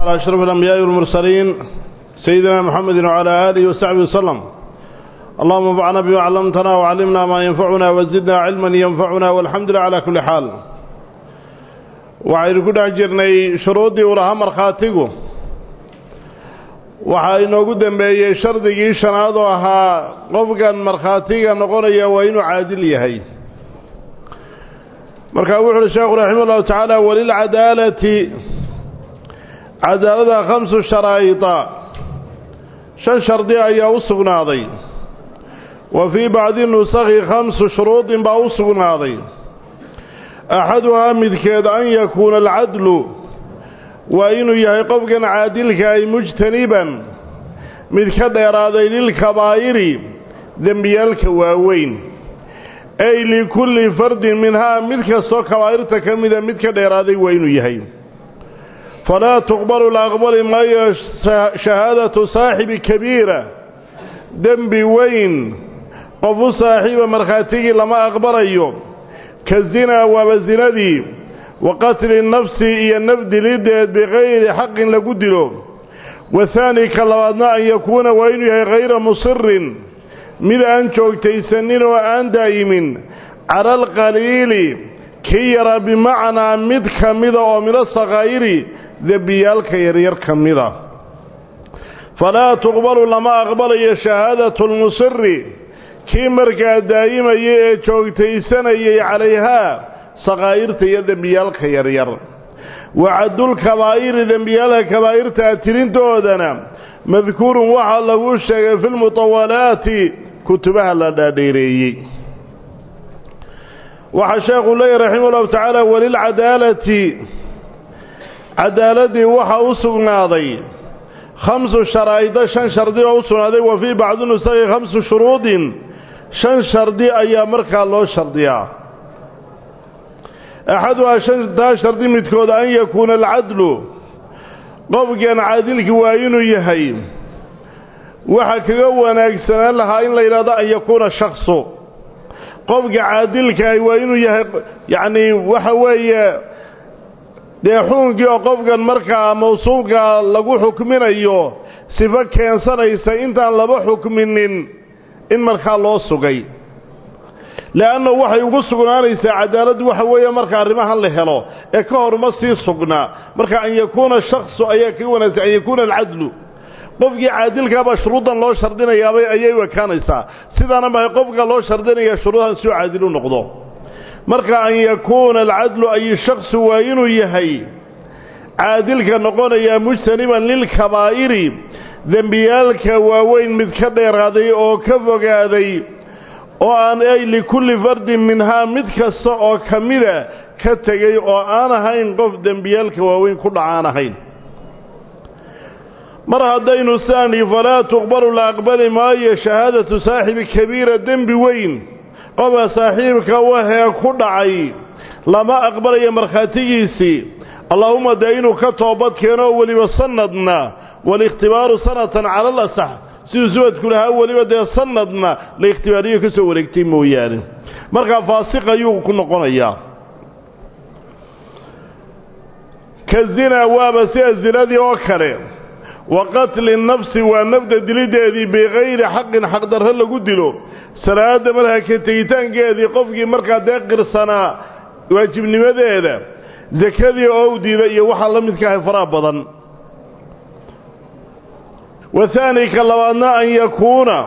على أشرف الأنبياء والمرسلين سيدنا محمد وعلى آله وصحبه وسلم اللهم انفعنا بما علمتنا وعلمنا ما ينفعنا وزدنا علما ينفعنا والحمد لله على كل حال waxaynu ku dhex jirnay shuruuddii uu lahaa markhaatigu waxaa inoogu dambeeyey shardigii shanaad oo ahaa qofkan markhaatiga noqonaya waa inuu caadil yahay markaa wuxu uhi sheekhu raxima ullahu tacaala walilcadaalati cadaalada khamsu sharaa'ida shan shardi ayaa u sugnaaday wa fii bacdi nusakhi khamsu shuruudin baa u sugnaaday axaduhaa midkeed an yakuuna alcadlu waa inuu yahay qofkan caadilka ay mujtaniban mid ka dheeraaday lilkabaa'iri dembiyaalka waaweyn ay likulli fardin minhaa mid kastoo kabaa'irta ka mida mid ka dheeraaday waa inuu yahay falaa tuqbalu la aqbali maayo shahaadatu saaxibi kabiira dembi weyn qof u saaxiiba markhaatigii lama aqbalayo ka zinaa waaba zinadii wa qatli nafsi iyo naf dilideed bikayri xaqin lagu dilo wathaani ka labaadna an yakuuna waa inuu yahay hayra musirin mid aan joogtaysanin oo aan daa'imin cala alqaliili kii yaraa bimacnaa mid ka mida oo mina sakhaa'iri dembiyaalka yaryar ka mida falaa tuqbalu lama aqbalayo shahaadatu lmusiri kii markaa daa'imayay ee joogtaysanayay calayhaa sakaa'irta iyo dembiyaalka yaryar wacadulkabaa'iri dembiyaalka kabaa'irtaa tirintoodana madkuurun waxaa lagu sheegay fi lmutawalaati kutubaha la dhaadheereeyey waxaa sheekhu leeyahy raxima ullahu tacaala walilcadaalati cadaaladii waxaa u sugnaaday khamsu sharaa'ida shan shardi oo u sugnaaday wa fii bacdi nusakhi khamsu shuruudin shan shardi ayaa markaa loo shardiyaa axaduhaa shantaa shardi midkood an yakuuna alcadlu qofkan caadilki waa inuu yahay waxa kaga wanaagsanaan lahaa in la yidhahdo an yakuuna shaksu qofka caadilkaah waa inuu yahay yacnii waxa weeye dee xukunkii oo qofkan markaa mawsuulka lagu xukminayo sifo keensanaysa intaan laba xukminin in markaa loo sugay le'anna waxay ugu sugnaanaysaa cadaaladdu waxa weeye marka arrimahan la helo ee ka hor ma sii sugnaa marka an yakuuna shaksu ayaa kaga wanaagsan an yakuuna alcadlu qofkii caadilkaabaa shuruuddan loo shardinayaabay ayay u ekaanaysaa sidaana mahay qofka loo shardinaya shuruudahan si uu caadil u noqdo marka an yakuuna alcadlu ay shaksu waa inuu yahay caadilka noqonayaa mujtaniban lilkabaa'iri dembiyaalka waaweyn mid ka dheeraaday oo ka fogaaday oo aan ay likulli fardin minhaa mid kasta oo ka mida ka tegay oo aan ahayn qof dembiyaalka waaweyn ku dhacaan ahayn mar haddaynu saani falaa tuqbalu la aqbali maayo shahaadatu saaxibi kabiira dembi weyn qofka saaxiibka wahee ku dhacay lama aqbalayo markhaatigiisii allaahumma dee inuu ka toobad keeno oo weliba sanadna walikhtibaaru sanatan cala alasax siduu subadku lahaa weliba dee sanadna la ikhtibaariyo ka soo wareegtay mooyaane markaa faasiq ayuu ku noqonayaa ka zinaa waaba sida zinadii oo kale wa qatli nafsi waa nafda dilideedii bikayri xaqin xaqdarro lagu dilo salaada markaa ka tegitaankeedii qofkii markaa dee qirsanaa waajibnimadeeda sakadii oo u diida iyo waxaa la midka ahay faraha badan wathaani ka labaadna an yakuuna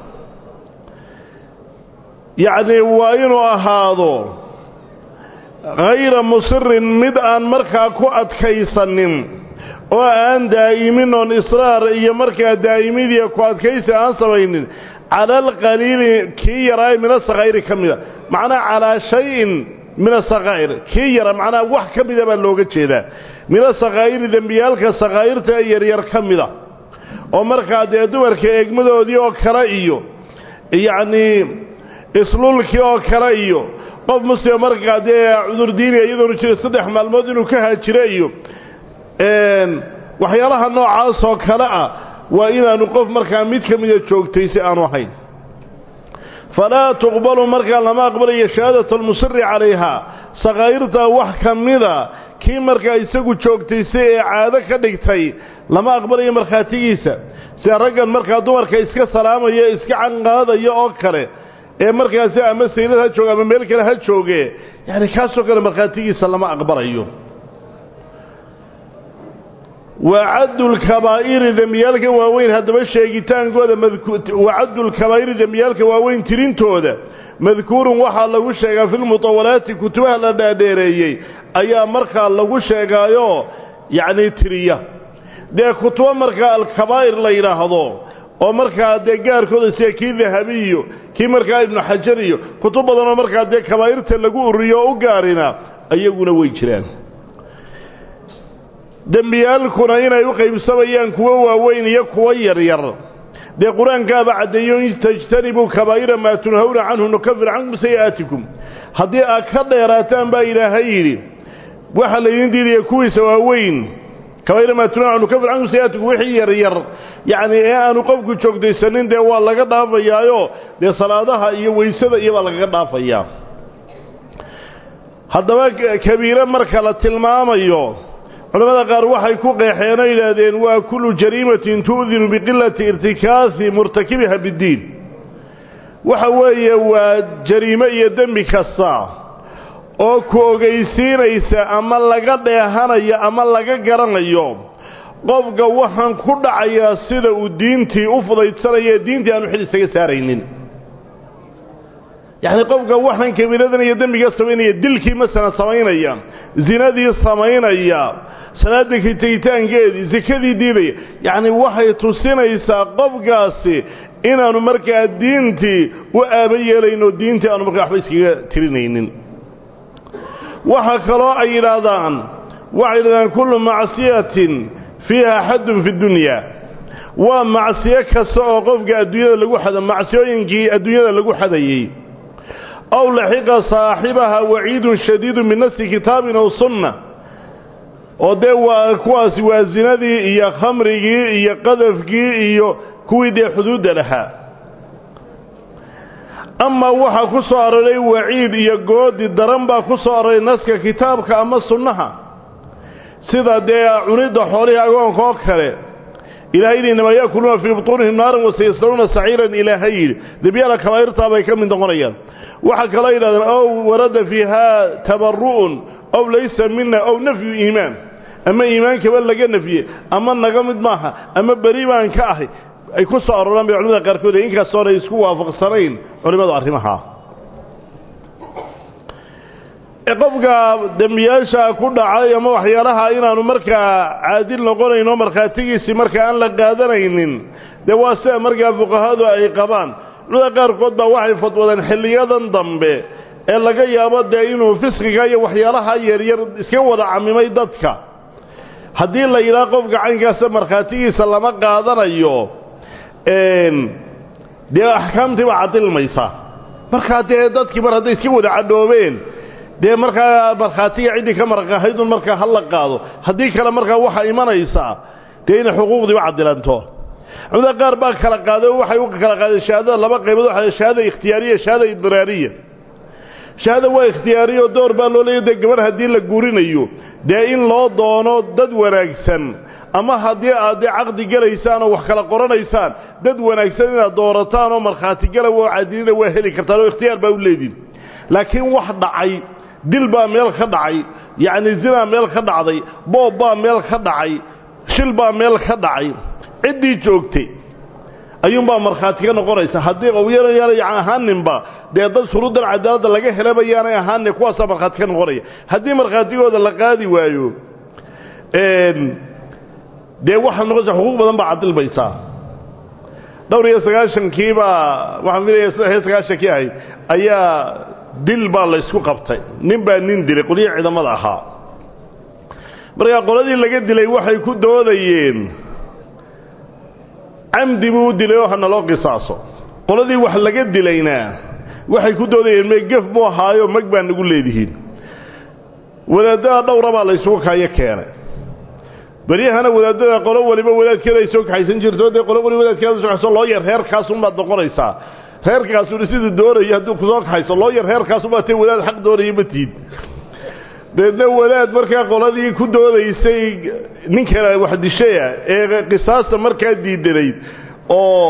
yacnii waa inuu ahaado hayra musirin mid aan markaa ku adkaysanin oo aan daa'imin oon israar iyo markaa daa'imidiiyo ku adkaysi aan samaynin cala alqaliili kii yaraay min asakaa'iri ka mida macnaha calaa shayin min asakaa'ir kii yara macnaha wax ka mida baa looga jeedaa min asakaa'iri dembiyaalka sakaa'irta ee yaryar ka mida oo markaa dee dumarka eegmadoodii oo kale iyo yacnii islulkii oo kale iyo qof muslima markaa dee cudurdiiniya iyadoonu jira saddex maalmood inuu ka haajiro iyo waxyaalaha noocaas oo kale ah waa inaanu qof markaa mid ka mida joogtay si aanu ahayn falaa tuqbalu markaa lama aqbalayo shahaadatu almusiri calayhaa sakaa'irta wax ka mida kii markaa isagu joogtaysay ee caado ka dhigtay lama aqbalayo markhaatigiisa sida raggan markaa dumarka iska salaamaya iska canqaadaya oo kale ee markaasi ama saylad ha jooge ama meel kale ha jooge yani kaasoo kale markhaatigiisa lama aqbalayo wacaddu lkabaa'iri dembiyaalka waaweyn haddaba sheegitaankooda wacaddu lkabaa'iri dembiyaalka waaweyn tirintooda madkuurun waxaa lagu sheegaa fi lmutawalaati kutubaha la dhaadheereeyey ayaa markaa lagu sheegaayo yacnii tiriya dee kutubo markaa alkabaa'ir la yidhaahdo oo markaa dee gaarkooda sida kii dahabiyo kii markaa ibnu xajar iyo kutub badanoo markaa dee kabaa'irta lagu ururiyo oo u gaarina ayaguna way jiraan dembiyaalkuna inay u qaybsamayaan kuwo waaweyn iyo kuwo yaryar dee qur-aankaaba caddeeyo in tajtanibuu kabaa'ira maa tunhawna canhu nukafir cankum sayi'aatikum haddii aad ka dheeraataan baa ilaahay yidhi waxaa laydin diidaya kuwiisa waaweyn kabaa'ira maa tunhawna canhu nukafir cankum sayi'aatikum wixii yaryar yacnii ee aanu qofku joogtaysanin dee waa laga dhaafayaayo dee salaadaha iyo weysada iyo baa lagaga dhaafayaa haddaba kabiire marka la tilmaamayo culamada qaar waxay ku qeexeen oo yidhaahdeen waa kullu jariimatin tu'dinu biqilati irtikaafi murtakibiha biddiin waxa weeye waa jariimo iyo dembi kasta oo ku ogaysiinaysa ama laga dheehanayo ama laga garanayo qofka waxaan ku dhacayaa sida uu diintii u fudaydsanaya ee diintii aanu xil isaga saaraynin yacni qofka waxaan kabiiradan iyo dembiga samaynaya dilkii masalan samaynaya zinadii samaynaya salaada tegitaankeedii sekadii diidaya yacni waxay tusinaysaa qofkaasi inaanu markaa diintii u aaba yeelayno diintii aanu markaa waxba iskaga tirinaynin waxa kaloo ay yidhaahdaan waxay yidhahdaan kullu macsiyatin fiiha xaddun fi dunya waa macsiyo kasta oo qofka adduunyada lagu xada macsiyooyinkii adduunyada lagu xadayey aw laxiqa saaxibaha waciidun shadiidu min nafsi kitaabin aw sunna oo dee waa kuwaasi waa zinadii iyo khamrigii iyo qadafkii iyo kuwii dee xuduudda lahaa amaa waxaa ku soo aroray waciid iyo goodi daran baa ku soo aroray naska kitaabka ama sunnaha sida dee cunidda xoolihii agoonka oo kale ilahay yidhi inamaa yaakuluuna fii butuunihim naaran wasayaslanuuna saciiran ilaahay yidhi dembiyada kabaa'irtaa bay ka mid noqonayaan waxaa kaloo yidhahdeen ow warada fiiha tabaru'un ow laysa mina ow nafyu iimaan ama iimaankaba laga nafye ama naga mid maaha ama beri baan ka ahay ay ku soo arooraan bay culimada qaarkood ee inkastoona isku waafaqsanayn culimmadu arrimaha qofka dembiyaasha ku dhacay ama waxyaalaha inaanu markaa caadil noqonayno markhaatigiisii markaa aan la qaadanaynin dee waa sida markaa fuqahadu ay qabaan culimada qaarkood baa waxay fadwadeen xilliyadan dambe ee laga yaabo dee inuu fisqiga iyo waxyaalaha yaryar iska wada camimay dadka haddii la yidhaha qofka caynkaasa markhaatigiisa lama qaadanayo dee axkaamtii baa cadilmaysa markaa dee dadkii mar hadday iska wada cadhoobeen dee markaa markhaatiga ciddii ka marqahaydun markaa ha la qaado haddii kale markaa waxaa imanaysaa dee inay xuquuqdiiba cadilanto culimada qaar baa kala qaaday oo waxay u kala qaadeen shahaadada laba qaybood waxa shahaada ikhtiyaariya shahaada idraariya shahaada waa ikhtiyaariyo door baa loo leeya dee gabarh haddii la guurinayo dee in loo doono dad wanaagsan ama haddii aad dee caqdi gelaysaan oo wax kala qoranaysaan dad wanaagsan inaad doorataan oo markhaati gala oo cadilina waa heli kartaan oo ikhtiyaar baa u leediin laakiin wax dhacay dil baa meel ka dhacay yacni zinaa meel ka dhacday boob baa meel ka dhacay shil baa meel ka dhacay ciddii joogtay ayuunbaa markhaati ka noqonaysa haddii qowyayaana ahaaninba dee dad shuruuddan cadaaladda laga helaba yaanay ahaanin kuwaasaa markhaati ka noqonaya haddii markhaatigooda la qaadi waayo dee waxaad noqonaysa xuquuq badan baa cadilmaysaa dhowr iyo sagaashankiibaa waxaan filaya saddex iyo sagaashankii ahayd ayaa dil baa la ysku qabtay nin baa nin dilay qolyihii ciidamada ahaa markaa qoladii laga dilay waxay ku doodayeen camdi buu u dilay oo hana loo qisaaso qoladii wax laga dilayna waxay ku doodayeen mee gef buu ahaayo mag baa nagu leedihiin wadaadada dhowra baa la ysugu kaayo keenay beryahana wadaadada qolo waliba wadaadkeeda ay soo kaxaysan jirto dee qolo waliba wadaadkeeda soo kaxayso loo yar reerkaasunbaad noqonaysaa reerkaasuna siduu doonayo hadduu kusoo kaxayso loo yar reerkaasunbaa tee wadaad xaq doonaya ma tiid deedna wadaad markaa qoladii ku doodaysay ninkana wax dishaya ee qisaasta markaa diidanayd oo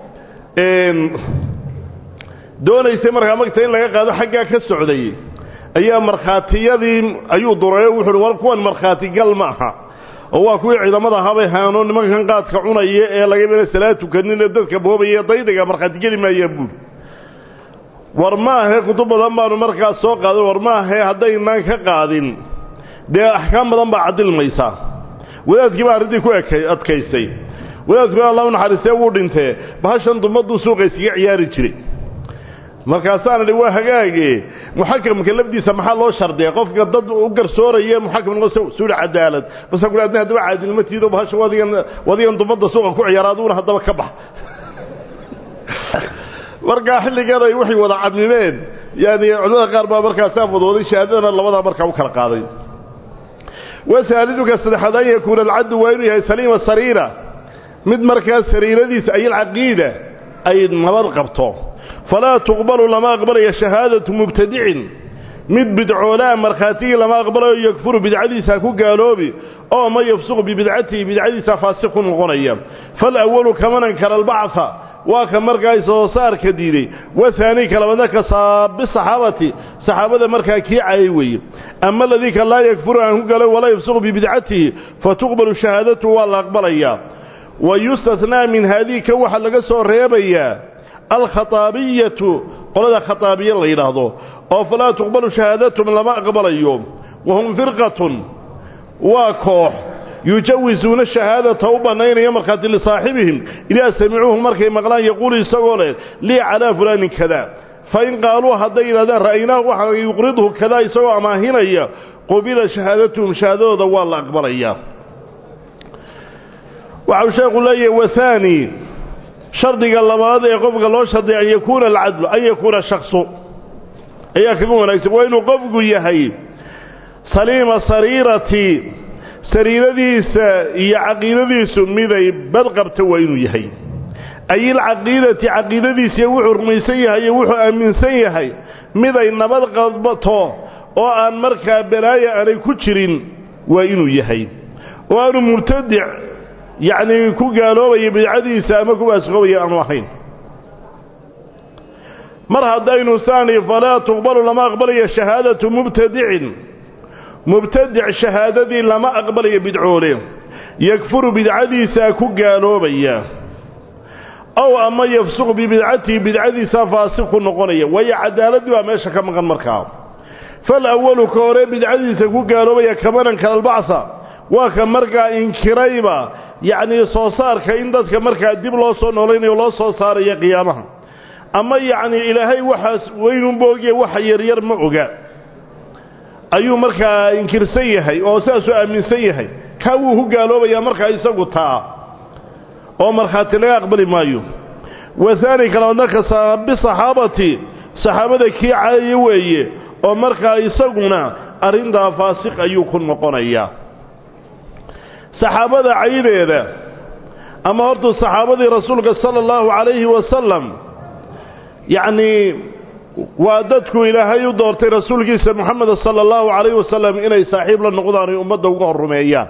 doonaysay markaa magta in laga qaado xaggaa ka socday ayaa markhaatiyadii ayuu durayo wuxu uhi war kuwan markhaatigal ma aha oo waa kuwii ciidamada habay haano nimankan qaadka cunaya ee laga mena salaad tukanin ee dadka boobaya daydaga markhaatigeli maayaan buuri war ma ahe kutub badan baanu markaas soo qaadin war ma ahe haddaynaan ka qaadin dee axkaam badan baa cadilmaysaa wadaadkii baa arrintii ku ekay adkaysay wadaadkuna alla u naxariistee wuu dhintee bahashan dumaduu suuqa iskaga ciyaari jiray markaasaana dhi waa hagaage muxakamka lafdiisa maxaa loo shardiya qofka dad u garsooraya muxakam suuri cadaalad basa ku adna haddaba caadilmatiido bahasha wadigan wadigan dumadda suuqa ku ciyaara aduuna haddaba ka bax markaa xilligan ay waxay wada cadmimeen yani culimada qaar baa markaasaa fadooday shahaadadana labadaa markaa u kala qaaday wasaaliduka saddexaad an yakuuna alcaddu waa inuu yahay saliima sariira mid markaa sariiradiisa ay alcaqiida ay nabad qabto falaa tuqbalu lama aqbalayo shahaadatu mubtadicin mid bidcoolaa markhaatigii lama aqbalayo yakfuru bidcadiisa ku gaaloobi oo ma yafsuqu bibidcatihi bidcadiisa faasiq ku noqonaya falawalu kaman ankara albacfa waa ka markaa soo saarka diiday wahaani kalabadna ka saabi saxaabati saxaabada markaa kii cayay weeye ama aladii ka laa yakfuru aan ku galo walaa yafsuqu bibidcatihi fatuqbalu shahaadatu waa la aqbalayaa wa yustathnaa min haadihi kan waxaa laga soo reebayaa alkhataabiyatu qolada khataabiya la yidhaahdo oo falaa tuqbalu shahaadatum lama aqbalayo wahum firqatun waa koox yujawisuuna shahaadata u bannaynaya markhaati lisaaxibihim idaa samicuuhu markay maqlaan yaquulu isagoo leh lii calaa fulaanin kada fa in qaaluu hadday yidhahdaan ra'aynaahu waxaa yuqridhu kadaa isagoo amaahinaya qubila shahaadatuhum shahaadadooda waa la aqbalayaa waxau sheekhu leeyahay wahaani shardiga labaad ee qofka loo shardiya an yakuuna alcadlu an yakuuna shaksu ayaa kaga wanaagsan waa inuu qofku yahay saliima sariirati sariiradiisa iyo caqiidadiisu miday badqabta waa inuu yahay ay ilcaqiidati caqiidadiisiiyo wuxuu rumaysan yahay iyo wuxuu aaminsan yahay miday nabad qabto oo aan markaa balaaya aanay ku jirin waa inuu yahay oo aanu mubtadic yacnii ku gaaloobaya bidcadiisa ama ku baasqoobaya aanu ahayn mar haddaynu saani falaa tuqbalu lama aqbalayo shahaadatu mubtadicin mubtadic shahaadadii lama aqbalayo bidcoole yakfuru bidcadiisaa ku gaaloobaya ow ama yafsuqu bibidcatihi bidcadiisaa faasiq ku noqonaya waayo cadaaladii baa meesha ka maqan markaa fal awalu ka hore bidcadiisa ku gaaloobaya kamanan kalalbacsa waa ka markaa inkirayba yacnii soo saarka in dadka markaa dib loo soo noolaynayo loo soo saaraya qiyaamaha ama yacnii ilaahay waxaas weynunba ogya waxa yaryar ma oga ayuu markaa inkirsan yahay oo sidaasuu aaminsan yahay kaa wuu ku gaaloobayaa markaa isagu taa oo markhaati laga aqbali maayo wahaani kalabaadna ka bisaxaabati saxaabada kii caaya weeye oo markaa isaguna arrintaa faasiq ayuu ku noqonayaa saxaabada caydeeda ama hortu saxaabadii rasuulka sala allahu calayhi wasalam yacnii waa dadku ilaahay u doortay rasuulkiisa moxameda sala allahu calayhi wasalam inay saaxiib la noqdaan ay ummadda uga horrumeeyaan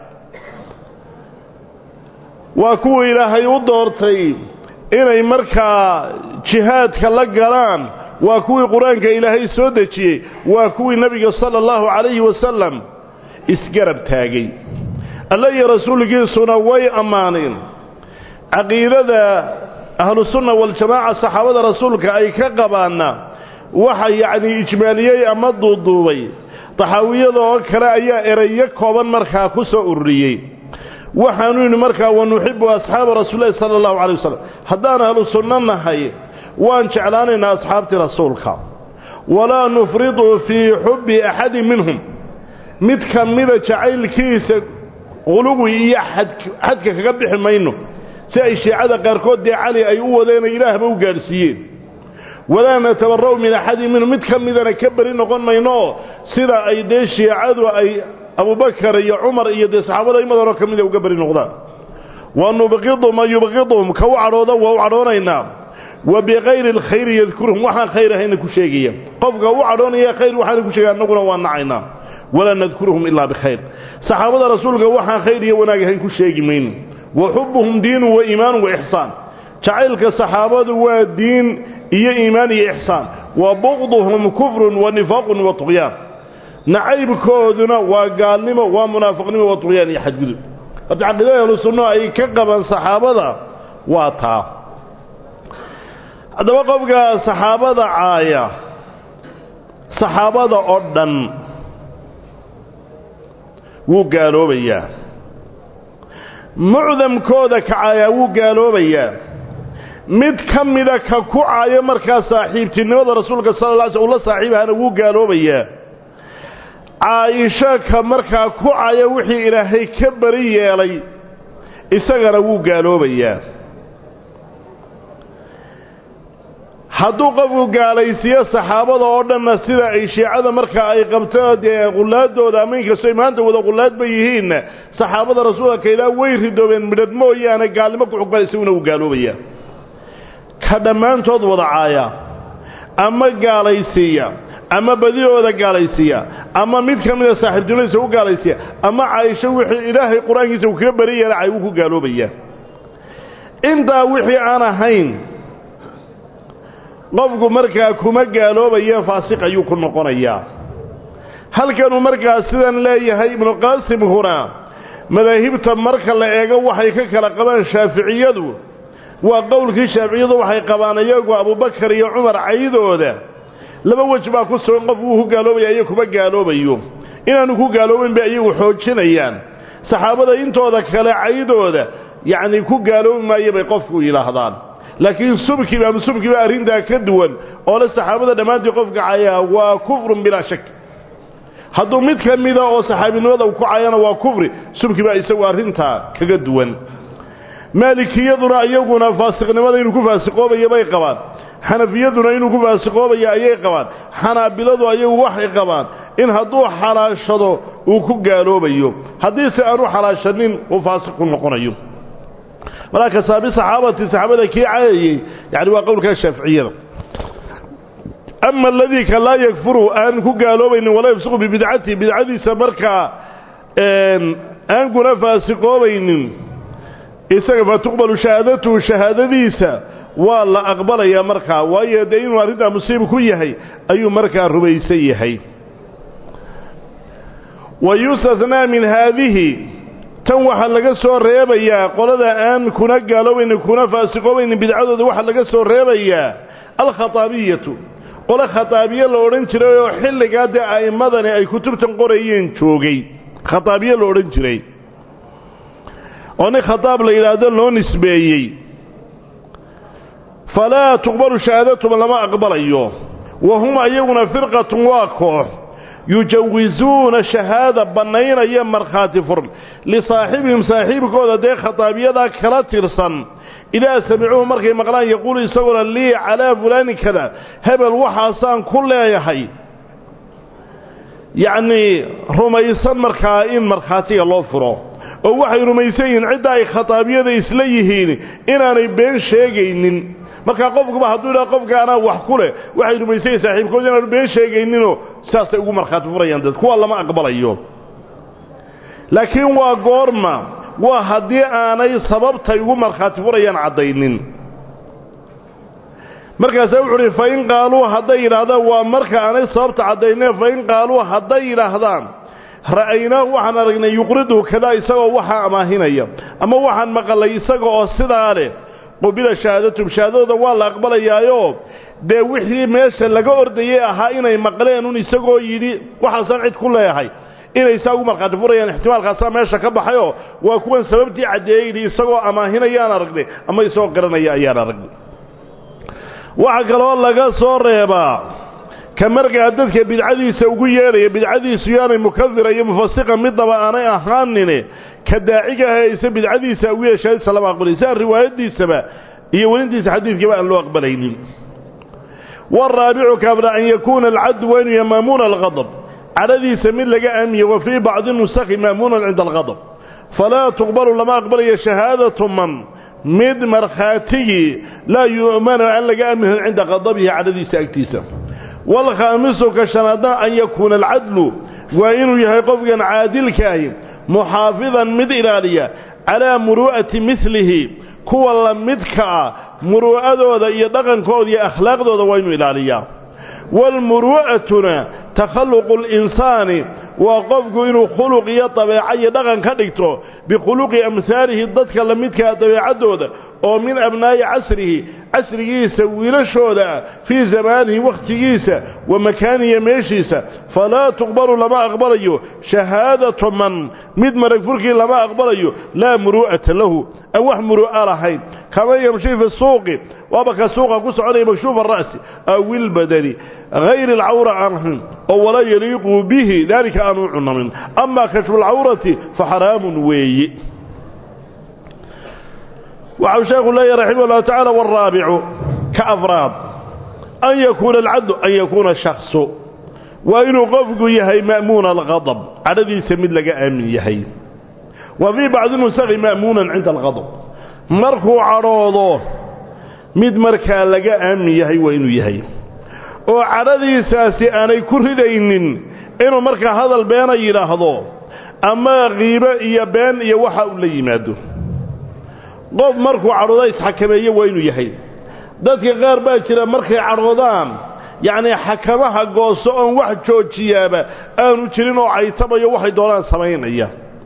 waa kuwa ilaahay u doortay inay markaa jihaadka la galaan waa kuwii qur-aanka ilaahay soo dejiyey waa kuwii nebiga sala allahu calayhi wasalam isgarab taagay alla iyo rasuulkiisuna way ammaaneen caqiidada ahlusunna waljamaaca saxaabada rasuulka ay ka qabaanna waxa yacnii ijmaaliyey ama duuduubay taxaawiyada oo kale ayaa erayo kooban markaa ku soo ururiyey waxaanu yidhi markaa wanuxibu asxaaba rasuulilahi sala allahu calay wasalam haddaan ahlu sunno nahay waan jeclaanaynaa asxaabtii rasuulka walaa nufridu fii xubbi axadin minhum mid ka mida jacaylkiisa quluwi iyo xadka kaga bixi mayno si ay shiicada qaarkood dee cali ay u wadeen ilaahba u gaadhsiiyeen walaa natabara'u min axadin minhum mid ka midana ka beri noqon maynooo sida ay dee shiicadu ay abubakar iyo cumar iyo dee saxaabada imadanoo ka mida uga beri noqdaan wa nubqidu man yubqiduhum ka u cadhooda waa u cadhoonaynaa wa bikayri alkhayri yadkuruhum waxaan khayr ahayna ku sheegaya qofka u cadhoonaya khayr waxaana ku sheegaya annaguna waa nacaynaa walaa nadkuruhum ilaa bikhayr saxaabada rasuulka waxaan khayr iyo wanaag ahayn ku sheegi mayno wa xubbuhum diinu wa iimaanu wa ixsaan jacaylka saxaabadu waa diin iyo iimaan iyo ixsaan wa buqduhum kufrun wa nifaaqun wa tuqyaan nacaybkooduna waa gaalnimo waa munaafiqnimo waa tuqyaan iyo xadgudub horta caqiidada ahlu sunno ay ka qabaan saxaabada waa taa haddaba qofka saxaabada caaya saxaabada oo dhan wuu gaaloobayaa mucdamkooda ka caayaa wuu gaaloobayaa mid ka mida ka ku caayo markaa saaxiibtinimada rasuulka sala la alay sl ula saaxiibahana wuu gaaloobayaa caayisho ka markaa ku caya wixii ilaahay ka bari yeelay isagana wuu gaaloobayaa hadduu qofku gaalaysiiyo saxaabada oo dhanna sida ay shiicada markaa ay qabto dee qullaadooda ama inkastoo maanta wada qullaad ba yihiinna saxaabada rasuulka ilaa way ridoobeen midhadh mooyaane gaalnimo ku xugmaan isaguna wuu gaaloobayaa ka dhammaantood wada caaya ama gaalaysiiya ama badidooda gaalaysiiya ama mid ka mida saaxiibtinimadiisa u gaalaysiiya ama caayisho wixii ilaahay qur-aankiisa uu kaga bari yeela cay wuu ku gaaloobayaa intaa wixii aan ahayn qofku markaa kuma gaaloobaye faasiq ayuu ku noqonayaa halkanuu markaa sidan leeyahay ibnuqaasim huna madaahibta marka la eego waxay ka kala qabaan shaaficiyadu waa qowlkii shaaficiyadu waxay qabaan iyagu abubakar iyo cumar caydooda laba wej baa ku sugan qofku wuu ku gaaloobaya iyo kuma gaaloobayo inaanu ku gaaloobayn bay iyagu xoojinayaan saxaabada intooda kale caydooda yacni ku gaaloobi maayo bay qofku yidhaahdaan laakiin subkiba ama subkiba arrintaa ka duwan oo le saxaabada dhammaantii qofka cayaa waa kufrun bilaa shak hadduu mid ka mida oo saxaabinimada uu ku cayana waa kufri subkiba isagu arrintaa kaga duwan maalikiyaduna iyaguna faasiqnimada inuu ku faasiqoobaya bay qabaan xanafiyaduna inuu ku faasiqoobaya ayay qabaan xanaabiladu ayagu waxay qabaan in hadduu xalaashado uu ku gaaloobayo haddiise aanu xalaashanin uu faasiq ku noqonayo markaa kasaabi saxaabati saxaabada kii cayayey yani waa qowlkaa shaaficiyada ama aladii ka laa yakfuru aan ku gaaloobaynin walaa yafsiqu bibidcatihi bidcadiisa markaa aan kuna faasiqoobaynin isaga fa tuqbalu shahaadatuhu shahaadadiisa waa la aqbalayaa markaa waayo dee inuu arrintaa musiib ku yahay ayuu markaa rumaysan yahay wa yustathnaa min haadihi tan waxaa laga soo reebayaa qolada aan kuna gaaloobaynin kuna faasiqoobaynin bidcadooda waxaa laga soo reebayaa alkhataabiyatu qole khataabiye la odhan jiray oo xilligaa dee a'immadani ay kutubtan qorayeen joogay khataabiye la odhan jiray oo nin khataab la yidhaahdo loo nisbeeyey falaa tuqbalu shahaadatum lama aqbalayo wa hum ayaguna firqatun waa koox yujawizuuna shahaada bannaynaya markhaati fur lisaaxibihim saaxiibkooda dee khataabiyadaa kala tirsan idaa samicuuhu markay maqlaan yaquulu isaguna lii calaa fulaanin kada hebel waxaasaan ku leeyahay yacnii rumaysan markaa in markhaatiga loo furo oo waxay rumaysan yihiin cidda ay khataabiyada isla yihiin inaanay been sheegaynin markaa qofkuba hadduu idhaha qofka anaa wax ku leh waxay rumaysan yihin saaxiibkooda inaanu been sheegayninoo sidaasay ugu markhaati furayaan dad kuwa lama aqbalayo laakiin waa goorma waa haddii aanay sababtay ugu markhaati furayaan caddaynin markaasaa wuxu uhi fa in qaaluu hadday yidhaahdaan waa marka aanay sababta caddayneen fa in qaaluu hadday yidhaahdaan ra'aynaahu waxaan aragnay yuqridu kadaa isagoo waxaa amaahinaya ama waxaan maqalay isaga oo sidaa leh qubila shahaadatum shahaadadooda waa la aqbalayaayo dee wixii meesha laga ordayey ahaa inay maqleen un isagoo yidhi waxaasaan cid ku leeyahay inay saa ugu markhaati furayaan ixtimaalkaasaa meesha ka baxayoo waa kuwan sababtii caddeeyey yidhi isagoo amaahinayaan aragnay ama isagoo qiranaya ayaan aragnay waxaa kaloo laga soo reebaa ka markaa dadka bidcadiisa ugu yeedhaya bidcadiisu yaanay mukafira iyo mufasiqa midnaba aanay ahaanine ka daaciga hayse bidcadiisa ugu yeeshaadisa lama aqbalay siaa riwaayadiisaba iyo welintiisa xadiidkiiba aan loo aqbalaynin waaraabicu kaabra an yakuuna alcaddu waa inuu yahay maamuuna alqadab cadhadiisa mid laga aamiye wa fii bacdi nusakhi maamuunan cinda alqadab falaa tuqbalu lama aqbalayo shahaadatu man mid markhaatigii laa yu'manu aan laga aaminhin cinda qadabihi cadhadiisa agtiisa waalkhaamisu ka shanaadna an yakuuna alcadlu waa inuu yahay qofkan caadilkaahi muxaafidan mid ilaaliya calaa muru'ati midlihi kuwa la midka ah muru'adooda iyo dhaqankooda iyo akhlaaqdooda waa inuu ilaaliyaa waalmuru'atuna takhalluqu linsaani waa qofku inuu khuluq iyo dabeeco iyo dhaqan ka dhigto bikhuluqi amhaalihi dadka la midkaa dabeecaddooda oo min abnaa'i casrihi casrigiisa wiilashooda ah fii zamaanihi wakhtigiisa wa makaaniya meeshiisa falaa tuqbalu lama aqbalayo shahaadatu man mid marag furkii lama aqbalayo laa muru'ata lahu aan wax muru'a lahayn kama yamshi fi suuqi waaba ka suuqa ku soconaya makshuufa ara'si aw ilbadani hayri alcawra aan ahayn oo walaa yaliiqu bihi daalika aanu cunamin amaa kashfu alcawrati fa xaraamun weeyi waxau sheekhu leeyahy raximah ullahu tacala waalraabicu ka afraad an yakuuna alcadlu an yakuuna shaksu waa inuu qofku yahay ma'muuna alqadab cadhadiisa mid laga aamin yahay wa fii bacdi nusakhi ma'muunan cinda alqadab markuu cadhoodo mid markaa laga aamin yahay waa inuu yahay oo cadhadiisaasi aanay ku ridaynin inuu markaa hadal beena yidhaahdo ama qiibo iyo been iyo waxa uu la yimaado qof markuu cadhooda isxakameeye waa inuu yahay dadka qaar baa jira markay cadhoodaan yacnii xakamaha gooso oon wax joojiyaaba aanu jirin oo caytamayo waxay doonaan samaynaya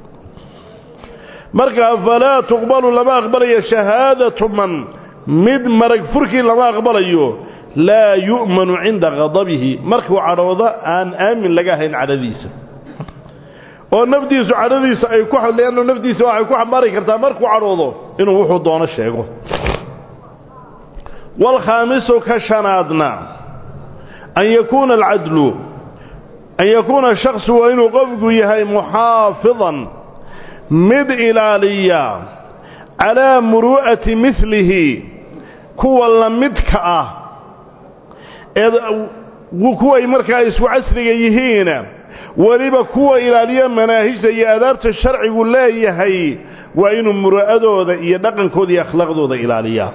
markaa falaa tuqbalu lama aqbalayo shahaadatu man mid marag furkii lama aqbalayo laa yu'manu cinda qadabihi markuu cadhoodo aan aamin laga ahayn cadhadiisa oo nafdiisu cadhadiisa ay ku leanno nafdiisa waxay ku xambaari kartaa markuu cadhoodo inuu wuxuu doono sheego waalkhaamisu ka shanaadna an yakuuna alcadlu an yakuuna shaksu waa inuu qofku yahay muxaafidan mid ilaaliya calaa muru'ati midlihi kuwa la midka ah ee kuway markaa isku casriga yihiina weliba kuwa ilaaliya manaahijta iyo adaabta sharcigu leeyahay waa inuu muru'adooda iyo dhaqankooda iyo akhlaaqdooda ilaaliyaa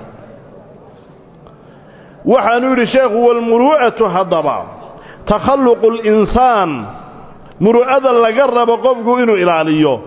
waxaanu yidhi sheekhu walmuru'atu haddaba takhalluqu linsaan muru'ada laga rabo qofku inuu ilaaliyo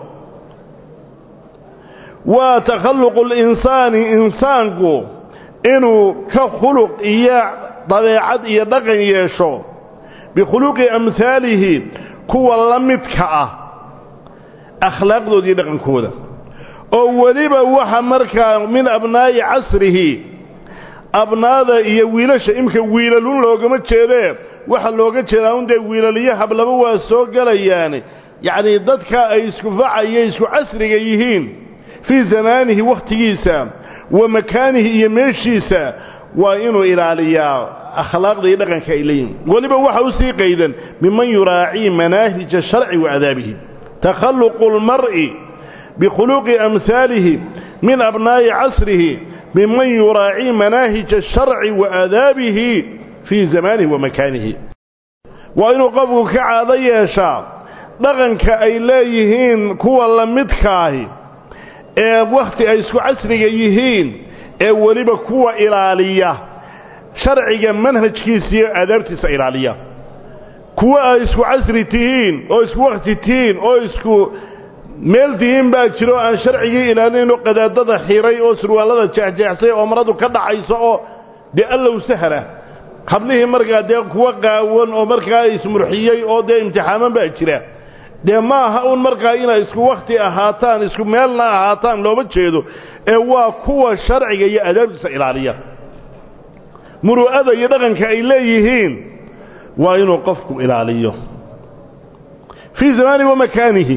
waa takhalluqu linsaani insaanku inuu ka khuluq iyo dabeecad iyo dhaqan yeesho bikhuluqi amhaalihi kuwa la midka ah akhlaaqdooda iyo dhaqankooda oo weliba waxa markaa min abnaa'i casrihi abnaada iyo wiilasha imka wiilalun loogama jeedee waxa looga jeedaa un dee wiilaliyo hablaba waa soo gelayaan yacnii dadka ay isku facaya isku casriga yihiin fii zamaanihi wakhtigiisa wa makaanihi iyo meeshiisa waa inuu ilaaliyaa akhlaaqda iyo dhaqanka ay leeyihin weliba waxa u sii qaydan miman yuraacii manaahija sharci wa adaabihi takhalluqu lmar'i bikhuluqi amhaalihi min abnaa'i casrihi miman yuraacii manaahija sharci wa aadaabihi fii zamaanihi wa makaanihi waa inuu qofku ka caado yeeshaa dhaqanka ay leeyihiin kuwa la midkaahi ee wakhti ay isku casriga yihiin ee weliba kuwa ilaaliya sharciga manhajkiisa iyo aadaabtiisa ilaaliya kuwa ay isku casri tihiin oo isku wakhti tihiin oo isku meel tihiin baa jiro aan sharcigii ilaalinaynoo qadaadada xiray oo surwaallada jeexjeexsay oo maradu ka dhacayso oo dee allow sahla hablihii markaa dee kuwa qaawan oo markaa ismurxiyey oo dee imtixaaman baa jira dee ma aha un markaa inay isku wakhti ahaataan isku meelna ahaataan looma jeedo ee waa kuwa sharciga iyo adaabtiisa ilaaliya muru'ada iyo dhaqanka ay leeyihiin waa inuu qofku ilaaliyo fii zamaanihi wa makaanihi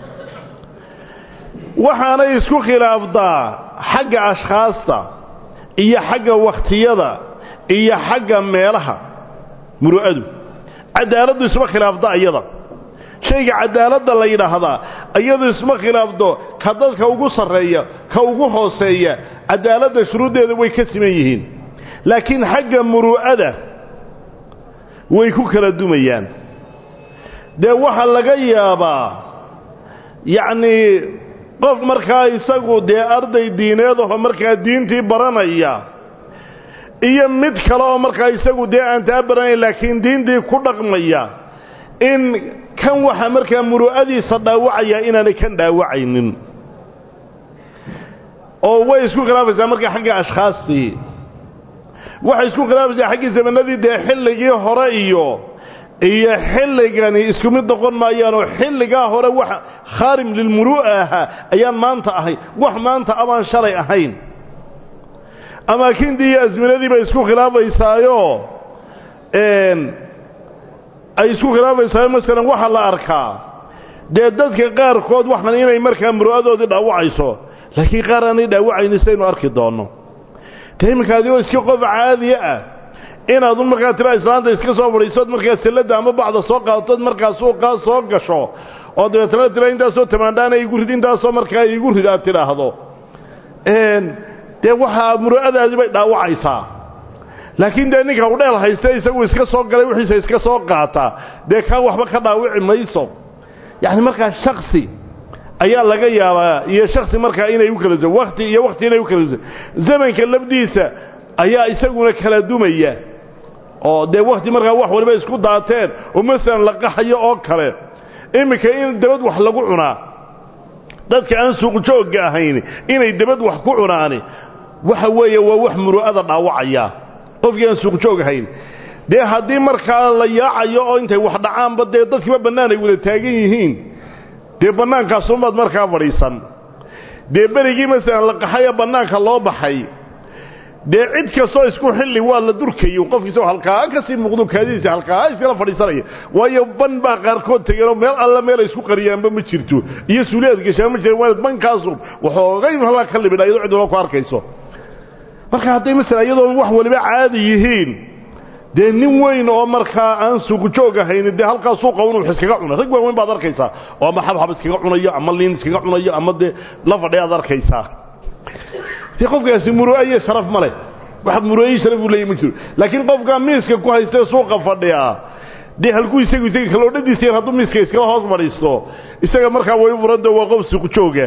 waxaanay isku khilaafdaa xagga ashkhaasta iyo xagga wakhtiyada iyo xagga meelaha muru'adu cadaaladdu isma khilaafda iyada shayga cadaaladda la yidhaahdaa iyadu isma khilaafdo ka dadka ugu sarreeya ka ugu hooseeya cadaaladda shuruuddeeda way ka siman yihiin laakiin xagga muru'ada way ku kala dumayaan dee waxaa laga yaabaa yacnii qof markaa isagu dee arday diineedaho markaa diintii baranaya iyo mid kale oo markaa isagu dee aan taa baranayn laakiin diintii ku dhaqmaya in kan waxaa markaa muru'adiisa dhaawacayaa inaanay kan dhaawacaynin oo way isku khilaafaysaa markaa xagga ashkhaastii waxay isku khilaafaysaa xaggii zamanadii dee xilligii hore iyo iyo xilligani isku mid noqon maayaanoo xilligaa hore wax khaarim lilmuru'a ahaa ayaan maanta ahayn wax maanta amaan shalay ahayn amaakintii iyo asminadii bay isku khilaafaysaayo ay isku khilaafaysaayo masalan waxaa la arkaa dee dadka qaarkood waxan inay markaa muru'adoodii dhaawacayso laakiin qaar aanay dhaawacayni saynu arki doonno dee iminka adigoo iska qof caadiya ah inaad un markaa tira islaanta iska soo fadhiisood markaa salladda ama bacda soo qaadatood markaa suuqaa soo gasho oo dabeetana tira intaasoo tamaandhaana igu rid intaasoo markaa igu rid aad tidhaahdo dee waxaa muru'adaadii bay dhaawacaysaa laakiin dee ninka udheel hayste isagu iska soo galay wixiisa iska soo qaata dee kaa waxba ka dhaawici mayso yacni markaa shaksi ayaa laga yaabaa iyo shaksi markaa inay u kala wakti iyo wakti inay u kala zamanka labdiisa ayaa isaguna kala dumaya oo dee wakti markaa wax waliba isku daateen oo masalan la qaxayo oo kale iminka in dabad wax lagu cunaa dadka aan suuqjoogga ahayn inay dabad wax ku cunaani waxa weeye waa wax muru'ada dhaawacaya qofkii aan suuqjoog ahayn dee haddii markaa la yaacayo oo intay wax dhacaanba dee dadkiiba bannaan ay wada taagan yihiin dee bannaankaasunbaad markaa fadhiisan dee berigii masalan la qaxayo bannaanka loo baxay dee cid kastoo isku xilli waa la durkayo qofkiisao halkaa kasii muuqdo kaadidiisa halkaa iskala fadhiisanaya waayo ban baa qaarkood tegeenoo meel alla meel ay isku qariyaanba ma jirto iyo suuliyaad gashaa ma jira waa bankaasu waxoogay halaa ka libidha iyadoo cid walba ku arkayso marka hadday masalan iyadoon wax waliba caadi yihiin dee nin weyn oo markaa aan suuqjoog ahayni dee halkaa suuqa un wax iskaga cuna rag waaweyn baad arkaysaa oo ama xabxab iskaga cunayo ama liin iskaga cunayo ama dee la fadhiya ad arkaysaa dee qofkaasi muru'a iyo sharaf ma leh wax muru'ayi sharaf uu leeyahy ma jiro laakiin qofkaa miiska ku haystee suuqa fadhiyaa dee halkuu isagu isaga kaloodhadiisa yar hadduu miiska iskala hoos fadhiisto isaga markaa way u furanta waa qof suuqjooga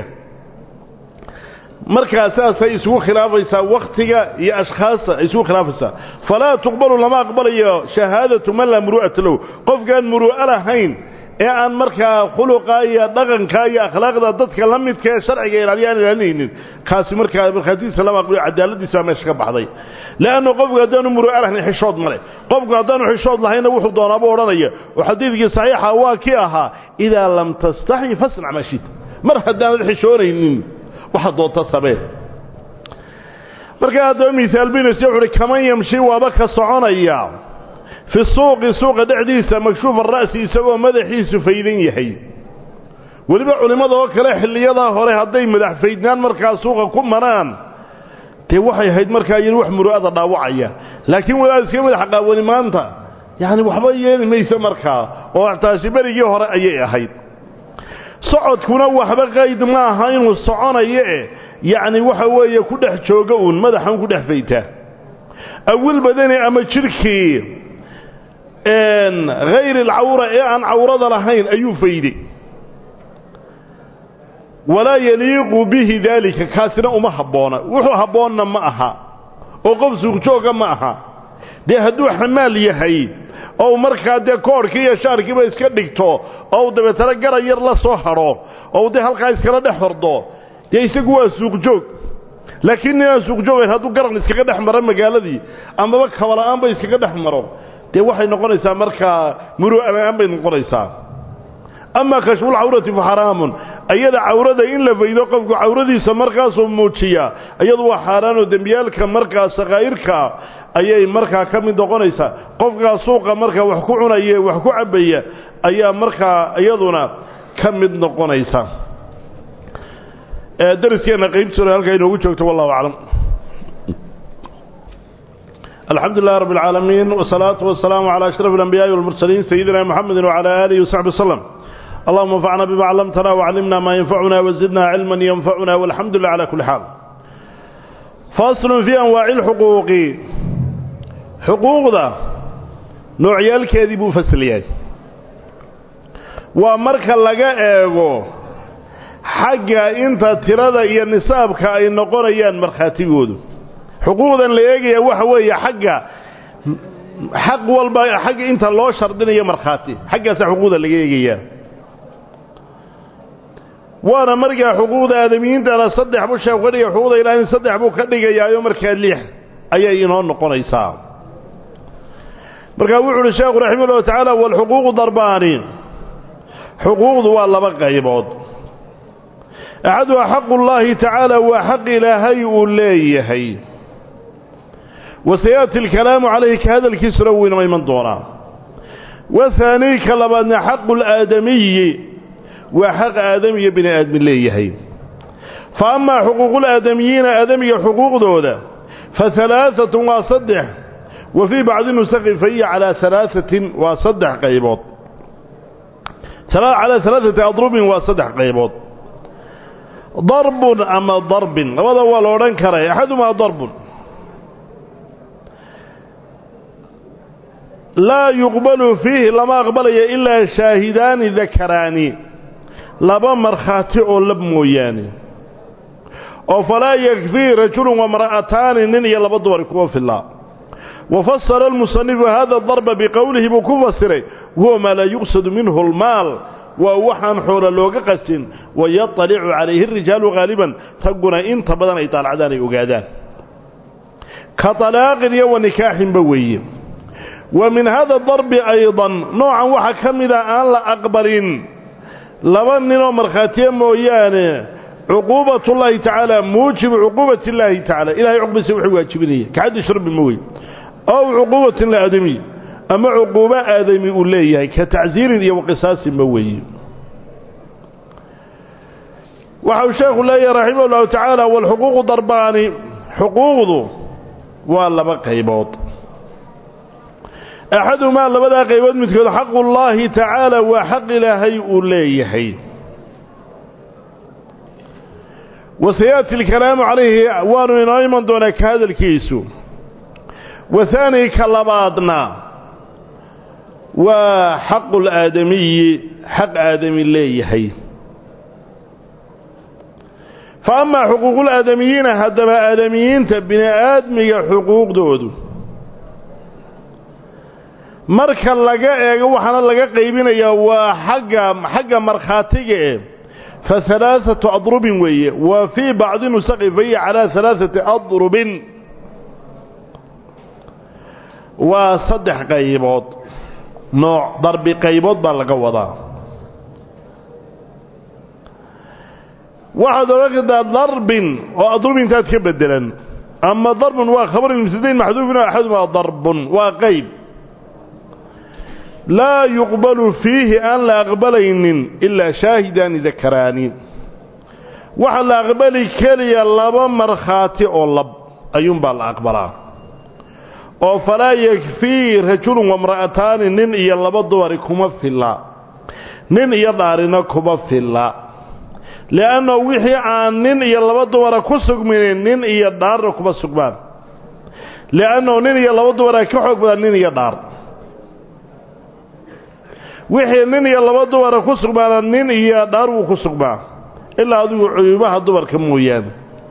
markaa saasay isugu khilaafaysaa wakhtiga iyo ashkhaasta ay isugu khilaafaysaa falaa tuqbalu lama aqbalayo shahaadatu man laa muru'ata lahu qofkaan muru'a lahayn ee aan markaa khuluqa iyo dhaqanka iyo akhlaaqda dadka la midka ee sharciga ilaaliya aan ilaalinaynin kaasi markaa markhaatidiisa lama aqbalayo cadaaladiisa baa meesha ka baxday leannu qofku haddaanu muru'a lahayn xishood male qofku haddaanu xishood lahaynna wuxuu doonaaba odhanaya oo xadiidkii saxiixa waa kii ahaa idaa lam tastaxyi fasnac maa shita mar haddaanad xishoonaynin waxa doonta samee markaa haddaba mihaal binis wuxu uhi kaman yamshi waaba ka soconaya fi suuqi suuqa dhexdiisa makshuufa ra'si isagoo madaxiisu faydan yahay weliba culimmada oo kale xilliyadaa hore hadday madax faydnaan markaa suuqa ku maraan dee waxay ahayd markaa iyadu wax muru'ada dhaawacaya laakiin wadaad iska madax qaawani maanta yacni waxba yeeli mayso markaa oo taasi berigii hore ayay ahayd socodkuna waxba qayd ma aha inuu soconayo eh yacni waxa weeye ku dhex jooga uun madaxan ku dhex faytaa awil badani ama jidhkii hayr alcawra ee aan cawrada lahayn ayuu fayday walaa yaliiqu bihi daalika kaasina uma habboona wuxuu habboonna ma aha oo qof suuqjooga ma aha dee hadduu xamaal yahay ou markaa dee koorhkii iyo shaarkiiba iska dhigto oo dabeetana garan yar la soo hadho oo dee halkaa iskala dhex hordo dee isagu waa suuqjoog laakiin ninaan suuqjoogayn hadduu garan iskaga dhex maro magaaladii amaba kabala'aanba iskaga dhex maro dee waxay noqonaysaa markaa muru'ala'aan bay noqonaysaa amaa kashfulcawrati fa xaraamun ayada cawrada in la faydo qofku cawradiisa markaasuu muujiyaa iyadu waa xaaraanoo dembiyaalka markaa sakaa'irka ayay markaa ka mid noqonaysaa qofkaa suuqa markaa wax ku cunaya wax ku cabbaya ayaa markaa iyaduna ka mid noqonaysa dariskeenna qaybtuna halkaa inoogu joogto wallahu aclam الحمد لله رب العالمين والصلاة والسلام على أشرف الأنبياء والمرسلين سيدنا محمد وعلى آله وصحبه وسلم اللهم انفعنا بما علمتنا وعلمنا ما ينفعنا وزدنا علما ينفعنا والحمد لله على كل حال فاصل في أنواع الحقوق حقوق ذا نوعيال الكاذب فسليات ومرك لقاء ايغو حقا انت ترى يا نسابك اي نقريان مرخاتيغودو xuquuqdan la eegaya waxa weeye xagga xaq walba xagga inta loo shardinayo markhaati xaggaasa xuquuqda laga eegayaa waana markaa xuquuqda aadamiyiintana saddex buu sheekhu ka dhigay xuquuqda ilaahin saddex buu ka dhigayaayo markaa lix ayay inoo noqonaysaa markaa wuxu uhi sheekhu raximah ullahu tacaala walxuquuqu darbaani xuquuqdu waa laba qaybood axaduha xaqu llaahi tacaala waa xaq ilaahay uu leeyahay wasayaati alkalaamu calayhi ka hadalkiisuna wuu inoo iman doonaa wahaanii ka labaadna xaqu laadamiyi waa xaq aadamiya bini aadmi leeyahay fa amaa xuquuqulaadamiyiina aadamiga xuquuqdooda fa halaaatun waa saddex wa fii bacdi nusakhi fa hiya calaa halaaثatin waa saddex qaybood calaa halaaثati adrubin waa saddex qaybood darbun ama darbin labada waa la odhan karay axadumaa darbun laa yuqbalu fiihi lama aqbalayo ilaa shaahidaani dakaraani laba markhaati oo lab mooyaane oo falaa yakfii rajulun wamra'ataani nin iyo laba dumar kuma fillaa wa fasara almusanifu hada darba biqowlihi buu ku fasiray huwa maa laa yuqsadu minhu almaal waa waxaan xoola looga qasin wayatalicu calayhi اrijaalu haaliban ragguna inta badan ay daalacdaan ay ogaadaan ka talaaqin iyo wa nikaaxinba weeye wa min hada darbi aydan noocan waxaa ka mida aan la aqbalin laba ninoo markhaatiya mooyaane cuquubat ullaahi tacaala muujibu cuquubat illaahi tacala ilahay cuqbadiisa wuxuu waajibinaya kaxaddi shurbi ma wey ow cuquubatin liaadamiy ama cuquubo aadami uu leeyahay ka tacsiirin iyo waqisaasin ma weeye waxa uu sheekhu leeyahay raximah ullahu tacaala walxuquuqu darbaani xuquuqdu waa laba qaybood axadumaa labadaa qaybood midkood xaqullaahi tacaala waa xaq ilaahay uu leeyahay wasayaati alkalaamu calayhi waanu inoo iman doonaa ka hadalkiisu wahaani ka labaadna waa xaqu laadamiyi xaq aadami leeyahay fa amaa xuquuqulaadamiyiina haddaba aadamiyiinta bini aadmiga xuquuqdoodu marka laga eego waxaana laga qaybinayaa waa xagga xagga markhaatiga e fa halaaثatu adrubin weeye wa fii bacdi nusaqi fahiya calaa halaaثati adrubin waa saddex qaybood nooc darbi qaybood baa laga wadaa waxaad odhan kartaa darbin oo adrubintaad ka bedelan ama darbun waa khabarun mubtadayn maxduufin oo axadumaa darbun waa qayb laa yuqbalu fiihi aan la aqbalaynin ilaa shaahidaani dakaraani waxaa la aqbali keliya laba markhaati oo lab ayuunbaa la aqbalaa oo falaa yakfii rajulun wamra'ataani nin iyo laba dumari kuma filla nin iyo dhaarina kuma filla li'anna wixii aan nin iyo laba dumara ku sugminin nin iyo dhaarna kuma sugmaan li'annahu nin iyo laba dumara ka xoog badan nin iyo dhaar wixii nin iyo laba dumara ku sugmaana nin iyo dhaar wuu ku sugmaa ilaa adigu cuyubaha dumarka mooyaane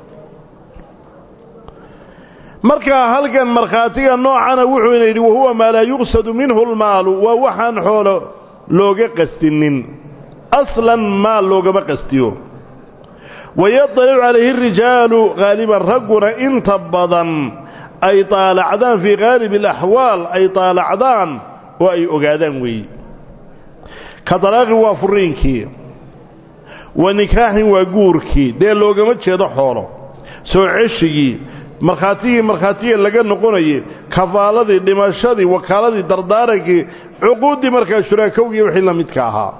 markaa halkan markhaatiga noocana wuxuuna yidhi wahuwa maa laa yuqsadu minhu lmaalu waa waxaan xoolo looga qastinin aslan maal loogama qastiyo wayadalicu calayhi rijaalu haaliban ragguna inta badan ay taalacdaan fii haalib alaxwaal ay taalacdaan oo ay ogaadaan weeye ka dalaaqin waa furiinkii wa nikaaxin waa guurkii dee loogama jeedo xoolo soo ceshigii markhaatigii markhaatiga laga noqonayay kafaaladii dhimashadii wakaaladii dardaarankii cuquuddii markaa shuraakowgii wixii la midka ahaa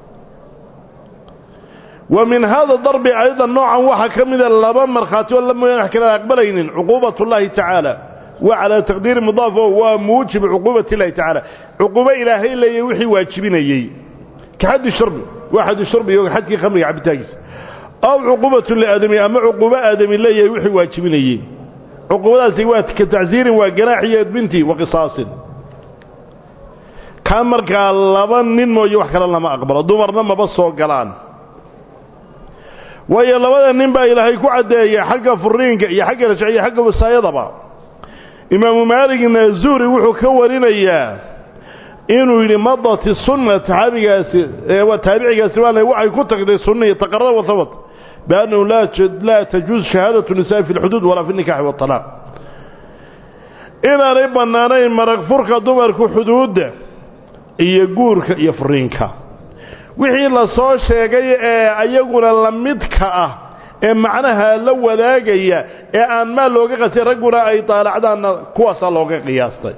wa min hada darbi aydan noocan waxaa ka mida laba markhaati oo la mooyaan wax kale aqbalaynin cuquubat ullaahi tacaala wa calaa taqdiiri mudaaf oo waa muujibu cuquubat illahi tacaala cuquubo ilaahay leeyay wixii waajibinayey ka xaddi shurbi waa xaddi shurbi iyo xadkii khamriga cabitaankiisa aw cuquubatu liaadami ama cuquubo aadami leeyahay wixii waajibinayey cuquubadaasi waa ka tacsiirin waa ganaax iyo edbinti wa qisaasin kaa markaa laba nin mooye wax kale lama aqbalo dumarna maba soo galaan waayo labada nin baa ilaahay ku caddeeyay xagga furiinka iyo xagga rajciya xagga wasaayadaba imaamu maaligna zuhri wuxuu ka warinayaa inuu yidhi madati sunna taxaabigaasi taabicigaasi waa waxay ku tagtay sunnihi taqarara wahabat biannahu laa tajuuz shahaadatu nisaa fi lxuduud walaa fi nikaxi waalaaq inaanay bannaanayn marag furka dumarku xuduudda iyo guurka iyo furiinka wixii la soo sheegay ee ayaguna la midka ah ee macnaha la wadaagaya ee aan maal looga qasay ragguna ay daalacdaanna kuwaasaa looga qiyaastay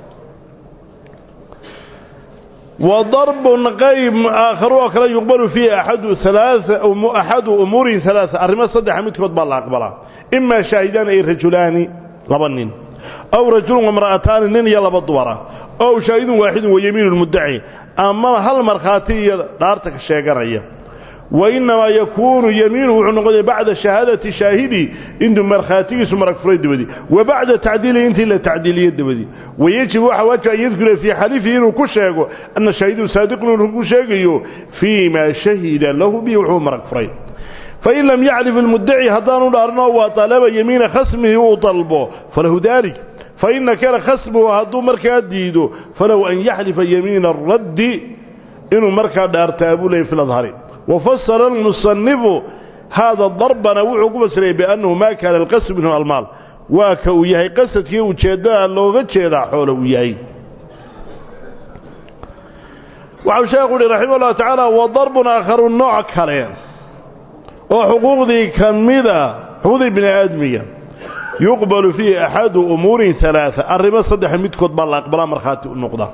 wa darbun qayb aakharu oo kale yuqbalu fiihi axadu alaa axadu umuurin halaaa arrimo saddexa midkood baa la aqbalaa imaa shaahidaani ay rajulaani laba nin aw rajulun wamra'ataani nin iyo laba dumara ow shaahidun waaxidun wa yamiinu lmuddaci ama hal markhaati iyo dhaarta ka sheeganaya wa innamaa yakuunu yamiinu wuxuu noqonaya bacda shahaadati shaahidi intuu markhaatigiisu marag furay dabadii wa bacda tacdiilihi intii la tacdiiliye dabadii wayajibu waxaa waajib an yadkura fii xalifihi inuu ku sheego ana shaahidu saadiqun inuu ku sheegayo fii maa shahida lahu bihi wuxuu marag furay fain lam yacrif ilmuddaci haddaanu dhaarno waa talaba yamiina khasmihi uu dalbo falahu dalik fain nakara khasmuhu hadduu markaa diido falahu an yaxlifa yamiina araddi inuu markaa dhaartaa buu leeyay fi ladhari wafasara almusanifu haada darbana wuxuu ku fasiray biannahu maa kaana alqasd minhu almaal waa ka uu yahay qasadkii ujeeddada looga jeedaa xoolo uu yahay waxau sheekhu uhi raximah ullahu tacaala wa darbun aakharu nooc kale oo xuquuqdii ka mida xuquuqdii bini aadmiga yuqbalu fiihi axadu umuurin alaaa arrimo saddexa midkood baa la aqbalaa markhaati u noqda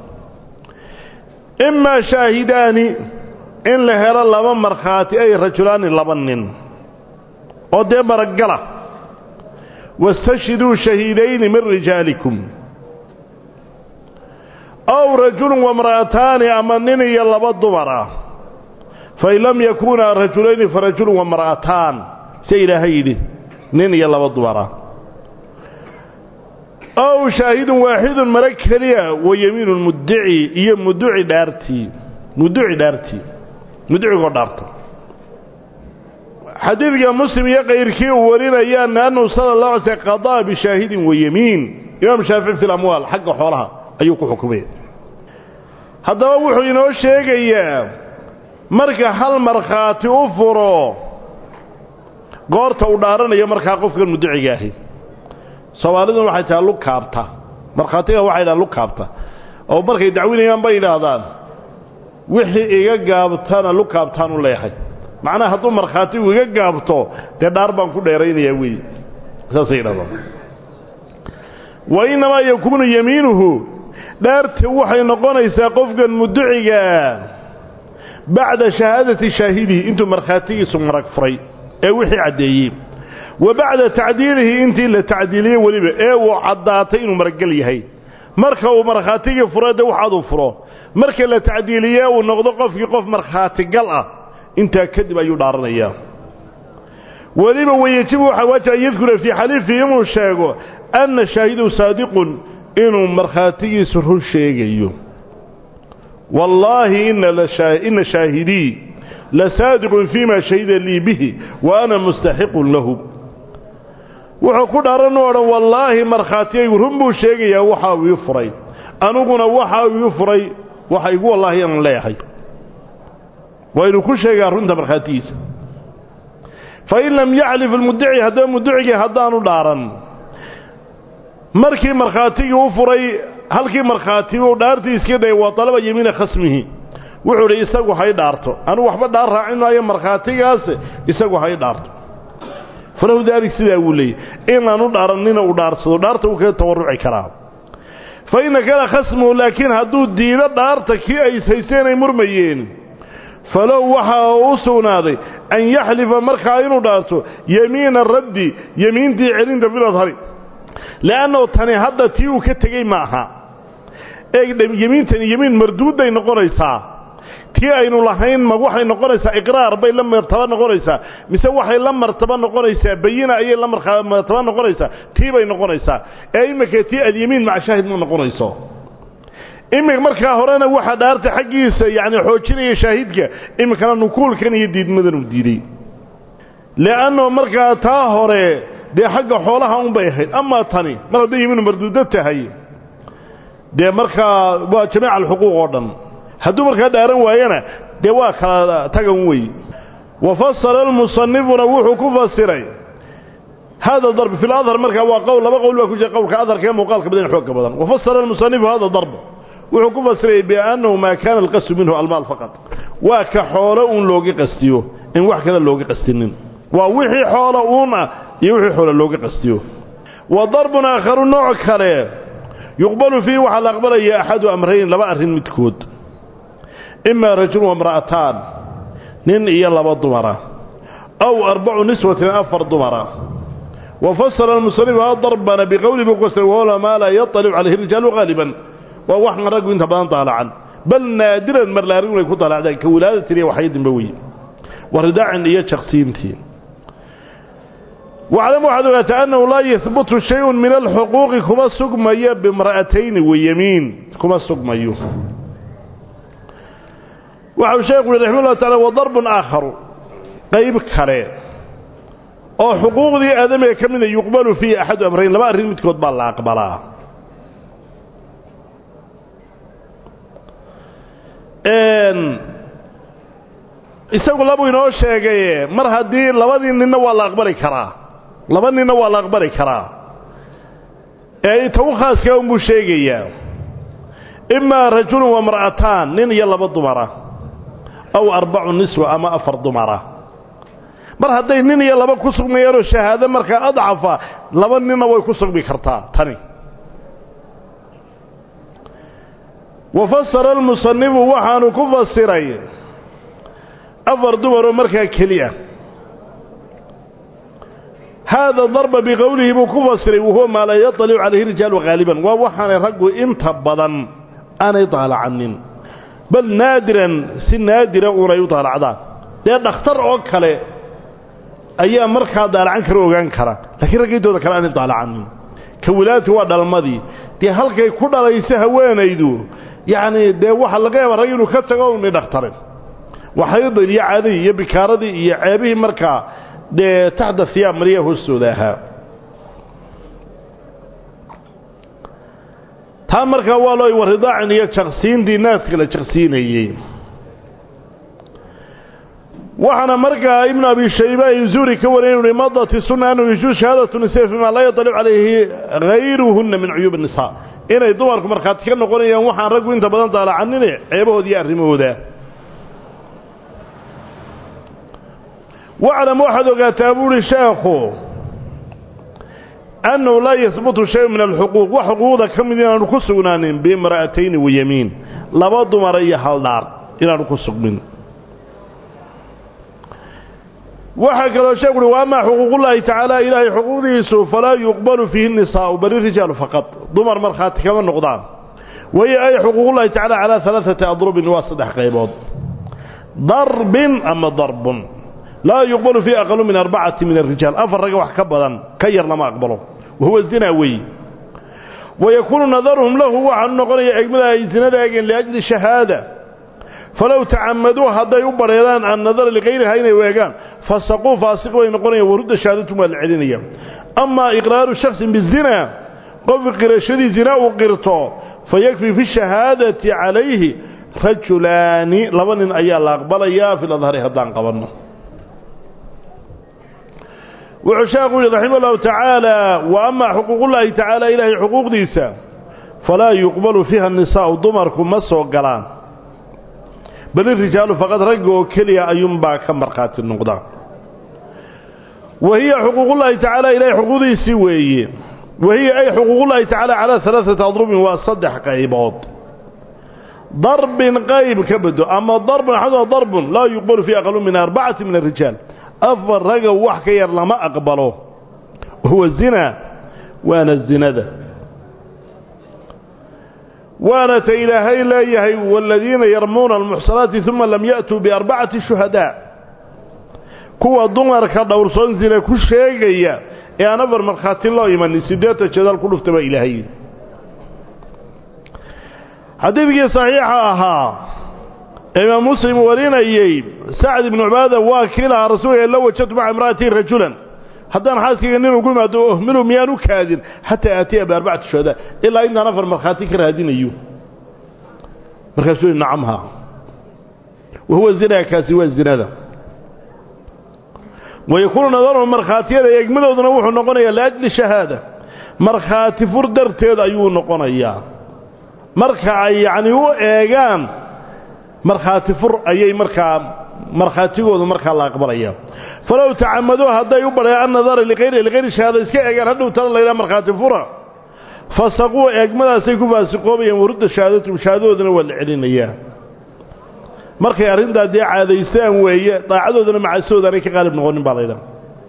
imaa shaahidaani in la helo laba markhaati ay rajulaani laba nin oo dee maragala wastashhiduu shahiidayni min rijaalikum aw rajulun wamra'ataani ama nin iyo laba dumar ah fain lam yakuunaa rajulayni farajulun wamra'ataan se ilaahay yidhi nin iyo laba dumar ah ow shaahidun waaxidun mara keliya wa yamiinu muddici iyo muduci dhaartii muduci dhaartii mudicigoo dhaarta xadiidka muslim iyo kayrkii uu warinayaana annahu sala allah alay slm qadaa bishaahidin wa yamiin imaam shaafici fi lamwaal xagga xoolaha ayuu ku xukumay haddaba wuxuu inoo sheegayaa marka hal markhaati u furo goorta uu dhaaranayo markaa qofkan mudiciga ahi soomaaliduna waxay tahay lug kaabta markhaatiga waxay dhahaan lug kaabta oo markay dacwinayaan bay yidhaahdaan wixii iga gaabtana lug kaabtaan u leeyahay macnaha hadduu markhaatigu iga gaabto dee dhaar baan ku dheeraynayaa weeye saasay yidhahdaan wa innamaa yakuunu yamiinuhu dhaarta waxay noqonaysaa qofkan mudiciga bacda shahaadati shaahidihi intuu markhaatigiisu marag furay ee wixii caddeeyey wa bacda tacdiilihi intii la tacdiiliyey weliba ee uu caddaatay inuu maraggal yahay marka uu markhaatigii furo dee waxaaduu furo marka la tacdiiliye uu noqdo qofkii qof markhaatigal ah intaa kadib ayuu dhaaranayaa weliba wayejibu waxaa waajib an yadkura fii xaliifihi inuu sheego anna shaahidu saadiqun inuu markhaatigiisu run sheegayo wallaahi ina shaahidii lasaadiqun fii ma shahida lii bihi wa ana mustaxiqun lahu wuxuu ku dhaaran u odhan wallaahi markhaatigaygu run buu sheegayaa waxa uu ii furay aniguna waxa uu ii furay waxa igu wallaahi aan leeyahay waa inuu ku sheegaa runta markhaatigiisa fain lam yaclif almuddici haddaba mudicigii haddaanu dhaaran markii markhaatigii u furay halkii markhaati uu dhaartii iska dayay waa dalaba yamiina khasmihi wuxuu idhi isagu hay dhaarto anigu waxba dhaar raacin maayo markhaatigaas isagu hay dhaarto falahu daalik sidaa wuu leeyay inaanu dhaarannina uu dhaarsado dhaarta wuu kaga tawarruci karaa fa ina kana khasmuhu laakiin hadduu diido dhaarta kii ay ishaysteen ay murmayeen falow waxaa u sugnaaday an yaxlifa markaa inuu dhaarto yamiina raddi yemiintii celinta filadhari le'annahu tani hadda tii uu ka tegey ma aha yemiintani yemiin marduudday noqonaysaa tii aynu lahayn ma waxay noqonaysaa iqraar bay la martaba noqonaysaa mise waxay la martaba noqonaysaa bayina ayay la martaba noqonaysaa tii bay noqonaysaa ee iminka tii alyemiin maca shaahid ma noqonayso iminka markaa horena waxaa dhaarta xaggiisa yacni xoojinaya shaahidka iminkana nukuulkan iyo diidmadan uu diiday le'annahu markaa taa hore dee xagga xoolaha unbay ahayd amaa tani mar hadday yiminu marduudo tahay dee markaa waa jamiica alxuquuq oo dhan hadduu markaa dhaaran waayana dee waa kala tagan wey wa fasala almusanifuna wuxuu ku fasiray hada darb fi ladhar markaa waa qowl laba qowl baa ku jira qowlka adharka ee muuqaalka badan xoogka badan wafasala almusanifu hada darb wuxuu ku fasiray biannahu maa kaana alqasdu minhu almaal faqad waa ka xoolo uun looga qastiyo in wax kale looga qastinin waa wixii xoolo uun ah iyo wixii xoolo looga qastiyo wa darbun aakharu nooc kale yuqbalu fiihi waxaa la aqbalaya axadu amrayn laba arrin midkood imaa rajul wamra'ataan nin iyo laba dumara aw arbacu niswatin afar dumara wafasala almusanifu ha darbana biqowli buu ku fasiray wahuwa maa laa yaطalicu calayhi rijaalu haaliban waa waxan raggu inta badan daalacan bal naadiran mar la arrin way ku daalacdaan ka wilaadatin iyo waxyadinba wey waridacin iyo jaqsiintii waclam waxaad ogaataa annahu laa yahbutu shayun min alxuquuqi kuma sugmayo bimra'atayni wayamiin kuma sugmayo waxau sheekhu uhi raxima ullah tacala wadarbun aakharu qayb kale oo xuquuqdii aadamiga ka mida yuqbalu fiihi axadu amrayn laba arrin midkood baa la aqbalaa isagu labuu inoo sheegaye mar haddii labadii ninna waa la aqbali karaa laba ninna waa la aqbali karaa ee ta u khaaskaa unbuu sheegayaa imaa rajulun wamra'ataan nin iyo laba dumara aw arbacu niswa ama afar dumara mar hadday nin iyo laba ku sugmayaanoo shahaado markaa adcafa laba ninna way ku sugmi kartaa tani wa fasara almusanifu waxaanu ku fasiray afar dumaroo markaa keliya haada darba biqowlihi buu ku fasiray wahuwa maa laa yaطalicu calayhi rijaalu haaliban waa waxaanay raggu inta badan aanay daalacanin bal naadiran si naadira uunay u daalacdaan dee dhakhtar oo kale ayaa markaa daalacan kara ogaan kara laakiin raggiintooda kale aanay daalacanin ka wilaadti waa dhalmadii dee halkay ku dhalayso haweenaydu yacni dee waxaa laga yaaba rag inuu ka tago unay dhakhtarin waxaydin iyo caadadii iyo bikaaradii iyo ceebihii markaa dee taxta hiyaab mariya hoostooda ahaa taa markaa waa loo waridaacin iyo jaqsiintii naaska la jaqsiinayey waxaana markaa ibnu abi shayba zuri ka wariyay uhi madati sunna annahu yajuuz shahaadatu nisaa fimaa laa yatalicu calayhi hayruhunna min cuyuub الnisaa inay dumarku markhaati ka noqonayaan waxaan raggu inta badan daalacanine ceebahooda iyo arrimahooda waclam waxaad ogaataa buuhi sheekhu annahu laa yahbutu shay min alxuquuq wax xuquuqda ka mid inaanu ku sugnaanin biimra'atayni wayamiin laba dumara iyo haldhaar inaanu ku sugmin waxaa kaloo sheekhu uhi wa amaa xuquuqullaahi tacaala ilaahay xuquuqdiisu falaa yuqbalu fiihi nisaa'u bali rijaalu faqad dumar markhaati kama noqdaan wahiya ay xuquuqullahi tacala calaa alaaati adrubin waa saddex qaybood darbin ama darbun laa yuqbalu fii aqalu min arbacati min arijaal afar ragga wax ka badan ka yar lama aqbalo wahuwa zinaa weeye wayakuunu nadaruhum lahu waxaanu noqonaya egmada ay zinada eegeen liajli shahaada falow tacamaduu hadday u badheeraan annadara likayriha inay weegaan fasaquu faasiq bay noqonayaan warudda shahaadatum waa la celinaya amaa iqraaru shaksin bizina qof qirashadii zina uu qirto fayakfii fi shahaadati calayhi rajulaani laba nin ayaa la aqbalayaa fi ladhari haddaan qabanno wuxuu sheekhu yihi raxima allahu tacaala wa amaa xuquuqullaahi tacaala ilaahay xuquuqdiisa falaa yuqbalu fiiha nisaa'u dumarku ma soo galaan bal irijaalu faqad ragga oo keliya ayuunbaa ka markhaati noqdaa wa hiya xuquuqullaahi tacaala ilahay xuquuqdiisii weeye wa hiya ay xuquuqullaahi tacaala calaa alaaati adrubin waa saddex qaybood darbin qayb ka bedo ama darbun axadua darbun laa yuqbalu fii aqalu min arbacati min arijaal afar raga wax ka yar lama aqbalo huwa zina waana zinada waana ta ilaahay leeyahay waaladiina yarmuuna almuxsanaati uma lam ya'tuu biarbacati shuhadaa kuwa dumarka dhowrsoon zina ku sheegaya ee aan afar markhaati loo imanin siddeetan jadaal ku dhufta baa ilaahay xadiidkii saxiixa ahaa imaam muslim warinayey sacd ibnu cubaada waa kii lahaa rasuulka la wajadtu maca imra'atii rajulan haddaan xaaskayga nin ugu imaado ohminu miyaan u kaadin xataa aatiya biarbacati shuhadaa ilaa intaan afar markhaati ka raadinayo markaasuu yihi nacamha wahuwa zinaa kaasi waa zinada wayakuunu nadaruhu markhaatiyada eegmadooduna wuxuu noqonayaa liajli shahaada markhaati fur darteed ayuu noqonayaa marka ay yacnii u eegaan markhaati fur ayay markaa markhaatigoodu markaa la aqbalaya falow tacamaduu hadday u badheen annadara liayri likayri shahaada iska eegaan hadhow tala laydhaha markhaati fura fasaquu eegmadaasay ku faasiqoobayaan warudda shahaadatum shahaadadoodana waa la celinayaa markay arrintaa dee caadaystaan weeye daacadoodana macaasoodaanay ka qaalib noqonin baa laydhaha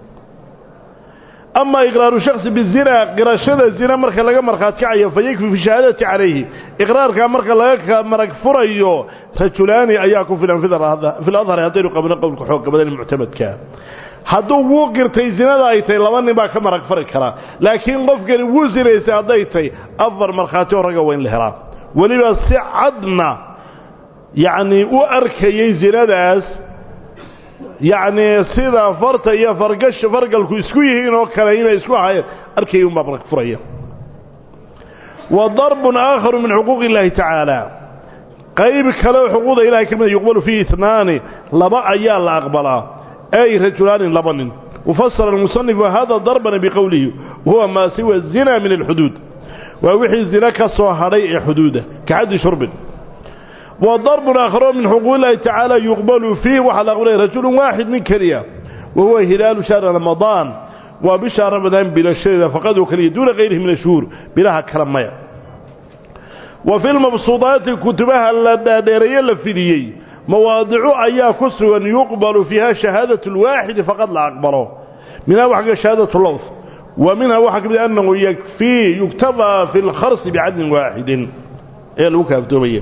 ama iqraaru shaksi bizina qirashada zina marka laga markhaati kacayo fa yakfi fi shahaadati calayhi iqraarkaa marka laga marag furayo rajulaani ayaa ku filan fi ladhari haddaynu qabno qowlka xoogga badan muctamadka hadduu wuu qirtay zinada ay tahay laba nin baa ka marag fari karaa laakiin qofkani wuu sinaysay hadday tahay afar markhaati oo ragga waa in la helaa weliba si cadna yacnii u arkayay zinadaas yacnii sida farta iyo fargash fargalku isku yihiin oo kale inay isku ahayeen arkayay unbaa marag furaya wa darbun aakharu min xuquuqi illaahi tacaala qayb kale oo xuquuqda ilahay ka mida yuqbalu fiihi itnaani laba ayaa la aqbalaa ay rajulaani laba nin wafasara almusanifu hada darbana biqowlihi wahuwa maa siwa zina min alxuduud waa wixii zina ka soo hadhay ee xuduuda ka xaddi shurbin wa darbun aakharo min xuquuq illahi tacaala yuqbalu fiih waxaa la aqbalaya rajulun waaxid nin keliya wa huwa hilaalu shahri ramadaan waa bisha ramadaan bilashadeeda faqad oo keliya duuna kayrihi min ashhuur bilaha kale maya wa fi lmabsuudaati kutubaha la dhaadheereeye la fidiyey mawaadicu ayaa ku sugan yuqbalu fiiha shahaadatu lwaaxidi faqad la aqbalo minha waxa ka shahaadatu lowth wa minha waxaa ka mid annahu yakfii yuktafaa fi lkharsi bicadlin waaxidin ayaa lagu kaaftoomaya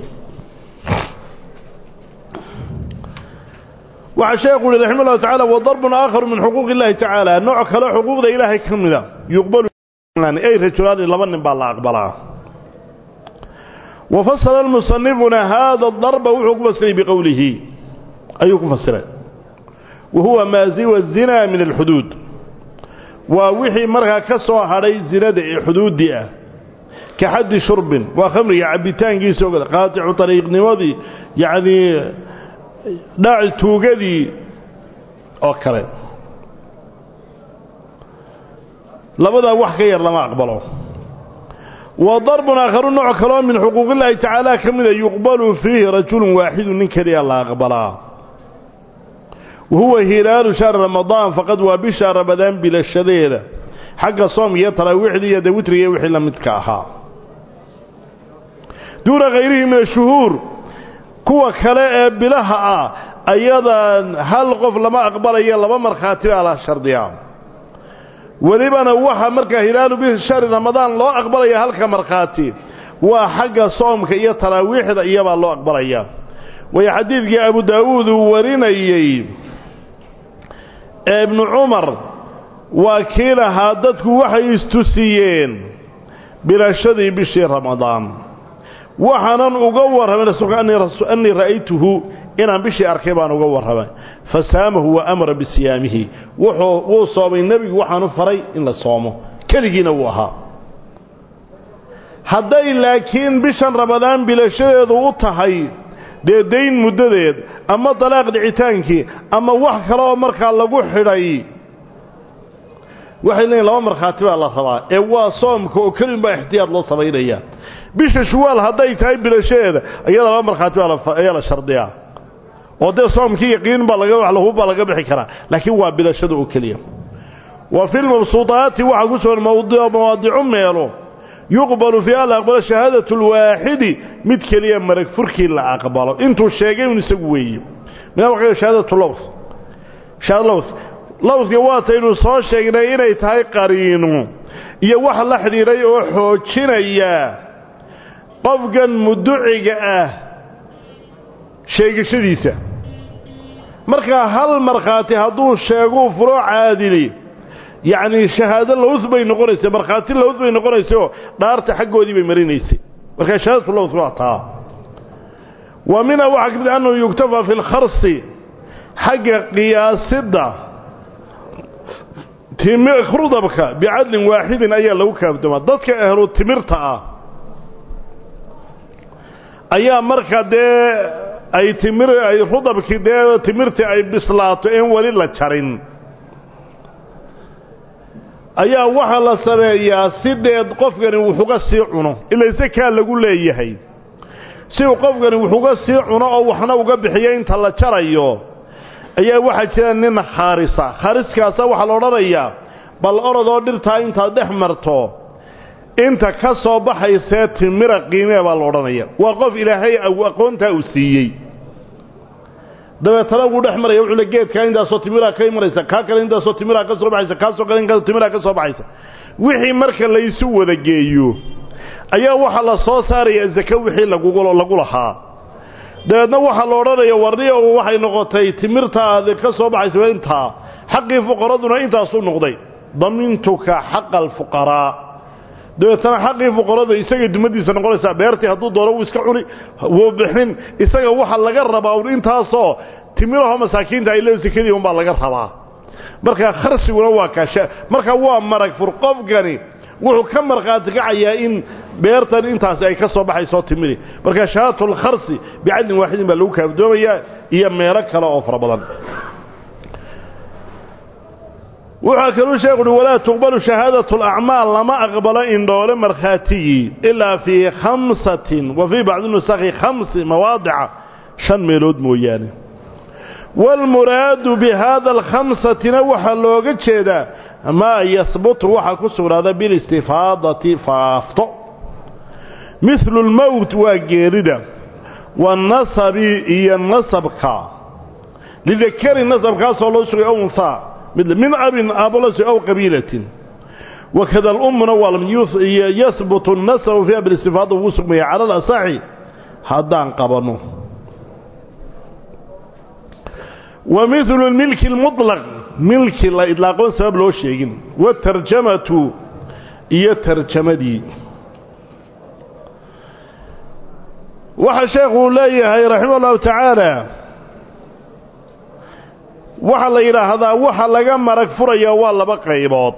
waxaa sheekhu uhi raxima llahu tacala wadarbun aakharu min xuquuqi illahi tacaala nooc kale xuquuqda ilaahay ka mida yuqbalu ay rajulaani laba nin baa la aqbalaa wafasala musanifuna haada darba wuxuu ku fasiray biqowlihi ayuu ku fasiray wa huwa maa siwa zina min alxuduud waa wixii markaa ka soo hadhay zinada ee xuduuddii ah ka xaddi shurbin waa khamriga cabbitaankiisa ogada qaaticu ariiqnimadii yacnii dhaaci tuugadii oo kale labadaa wax ka yar lama aqbalo wa darbun aakharu nooc kaloo min xuquuqillaahi tacaala ka mida yuqbalu fiihi rajulun waaxidu nin keliya la aqbalaa wa huwa hilaalu shahri ramadaan faqad waa bisha ramadaan bilashadeeda xagga soomka iyo taraawiixdii iyo dawitriga iyo wixii la midka ahaa duuna khayrihi min ashuhuur kuwa kale ee bilaha ah ayadan hal qof lama aqbalayo laba markhaati baa la shardiyaa welibana waxa markaa hilaalu bishahri ramadaan loo aqbalaya halka markhaati waa xagga soomka iyo taraawiixda iyabaa loo aqbalaya waayo xadiidkii abu daawuud uu warinayey ee ibnu cumar waa kii lahaa dadku waxay istusiyeen bilashadii bishii ramadaan waxaanan uga warramay rasuulka annii ra'aytuhu inaan bishii arkay baan uga warramay fa saamahu wa amara bisiyaamihi wuxuu wuu soomay nebigu waxaanu faray in la soomo keligiina wuu ahaa hadday laakiin bishan ramadaan bilashadeedu u tahay dee dayn muddadeed ama dalaaq dhicitaankii ama wax kale oo markaa lagu xidhay waxay leeyiin laba markhaati baa la rabaa ee waa soomka oo kelin baa ixtiyaad loo samaynaya bisha shuwaal hadday tahay bilashadeeda iyada laba markhaati ayaa la shardiyaa oo dee soomkii yaqiin baa laga lahubbaa laga bixi karaa laakiin waa bilashada oo keliya wa fi lmabsuudaati waxaa ku sugan mawaadicu meelo yuqbalu fiiha la aqbalo shahaadatu lwaaxidi mid keliya marag furkii la aqbalo intuu sheegay un isagu weeye mina waa shahaadatu lows shahaada lows lowska waataynu soo sheegnay inay tahay qariinu iyo wax la xidhiidhay oo xoojinaya qofkan muduciga ah sheegashadiisa markaa hal markhaati hadduu sheeguu furo caadili yacnii shahaado lowth bay noqonaysay markhaati lowth bay noqonaysay oo dhaarta xaggoodii bay marinaysay markaa shahaadatu lowth waa taa wa minha waxaa ka mid annahu yuktafaa fi lkharsi xagga qiyaasidda rudabka bicadlin waaxidin ayaa lagu kaafdoomaa dadka ahlu timirta ah ayaa marka dee ay timir ay rudabkii dee timirtii ay bislaato een weli la jarin ayaa waxaa la sameeyaa si deed qofkani wuxuga sii cuno ila sakaa lagu leeyahay si uu qofkani wuxuga sii cuno oo waxna uga bixiyo inta la jarayo ayaa waxaa jira nin khaarisa khaariskaasa waxaa la odhanayaa bal orodoo dhirtaa intaad dhex marto inta ka soo baxaysee timira qiimee baa la odhanaya waa qof ilaahay aqoontaa uu siiyey dabeetana wuu dhex maraya wuxuu le geedkaa intaasoo timiraa ka imanaysa kaa kale intaasoo timiraa ka soo baxaysa kaasoo kale intaasoo timiraa ka soo baxaysa wixii marka laysu wada geeyo ayaa waxaa la soo saaraya zake wixii lagu lahaa dabeedna waxaa la odhanaya warniyo waxay noqotay timirtaada ka soo baxaysa intaa xaqii fuqaraduna intaasuu noqday damintuka xaqa alfuqaraa dabeetana xaqii fuqarada isagay dumadiisa noqonaysaa beertii hadduu doono wuu iska cuni wuu bixin isaga waxa laga rabaa un intaasoo timiraho masaakiinta ay le sekadii unbaa laga rabaa marka kharsiguna waa kaasha marka waa marag fur qofkani wuxuu ka markhaati kacayaa in beertan intaasi ay ka soo baxayso timiri marka shahaatulkharsi bicadlin waaxidin baa lagu kaafdoomayaa iyo meelo kale oo fara badan wuxaa kaluu sheekhu uhi walaa tuqbalu shahaadatu alacmaal lama aqbalo indhoole markhaatigii ilaa fii khamsatin wa fii bacdi nusakhi khamsi mawaadica shan meelood mooyaane waalmuraadu bi haada alkhamsatina waxaa looga jeedaa maa yahbutu waxaa ku sugnaada bilistifaadati faafto mihlu lmowt waa geerida wanasabi iyo nasabka lidakari nasabkaasoo loo sugay unhaa min abin aabolosi aw qabiilatin wakada alummuna waa yahbutu nasabu fiiha bilistifaada wuu sugmaya cala alasaxi haddaan qabanno wa midlu milki lmutlaq milki la idlaaqoon sabab loo sheegin watarjamatu iyo tarjamadii waxaa sheekhu leeyahay raximah ullahu tacaala waxaa la yidhaahdaa waxa laga marag furaya waa laba qaybood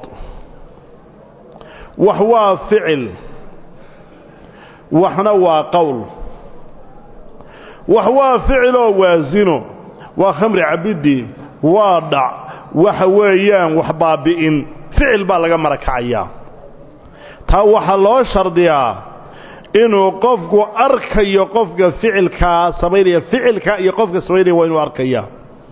wax waa ficil waxna waa qowl wax waa ficiloo waa zino waa khamri cabidii waa dhac waxa weeyaan wax baabi'in ficil baa laga marag kacayaa taa waxaa loo shardiyaa inuu qofku arkayo qofka ficilkaa samaynaya ficilka iyo qofka samaynaya waa inuu arkaya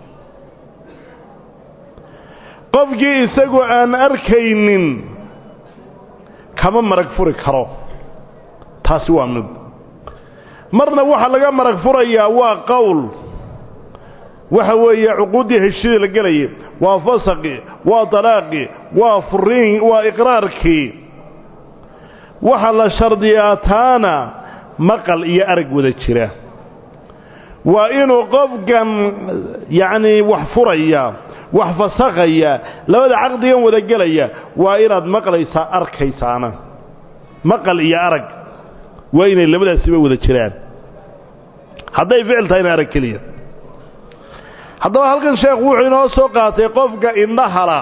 qofkii isagu aan arkaynin kama marag furi karo taasi waa mid marna waxaa laga marag furayaa waa qowl waxa weeye cuquuddii heshidii la gelayay waa fasaqi waa dalaaqi waa furiin waa iqraarkii waxaa la shardiyaa taana maqal iyo arag wada jira waa inuu qofkan yacnii wax furaya wax fasakaya labada caqdigan wada gelaya waa inaad maqlaysaa arkaysaana maqal iyo arag waa inay labadaasiba wada jiraan hadday ficil tahayna arag keliya haddaba halkan sheekhu wuxuu inoo soo qaatay qofka indhahala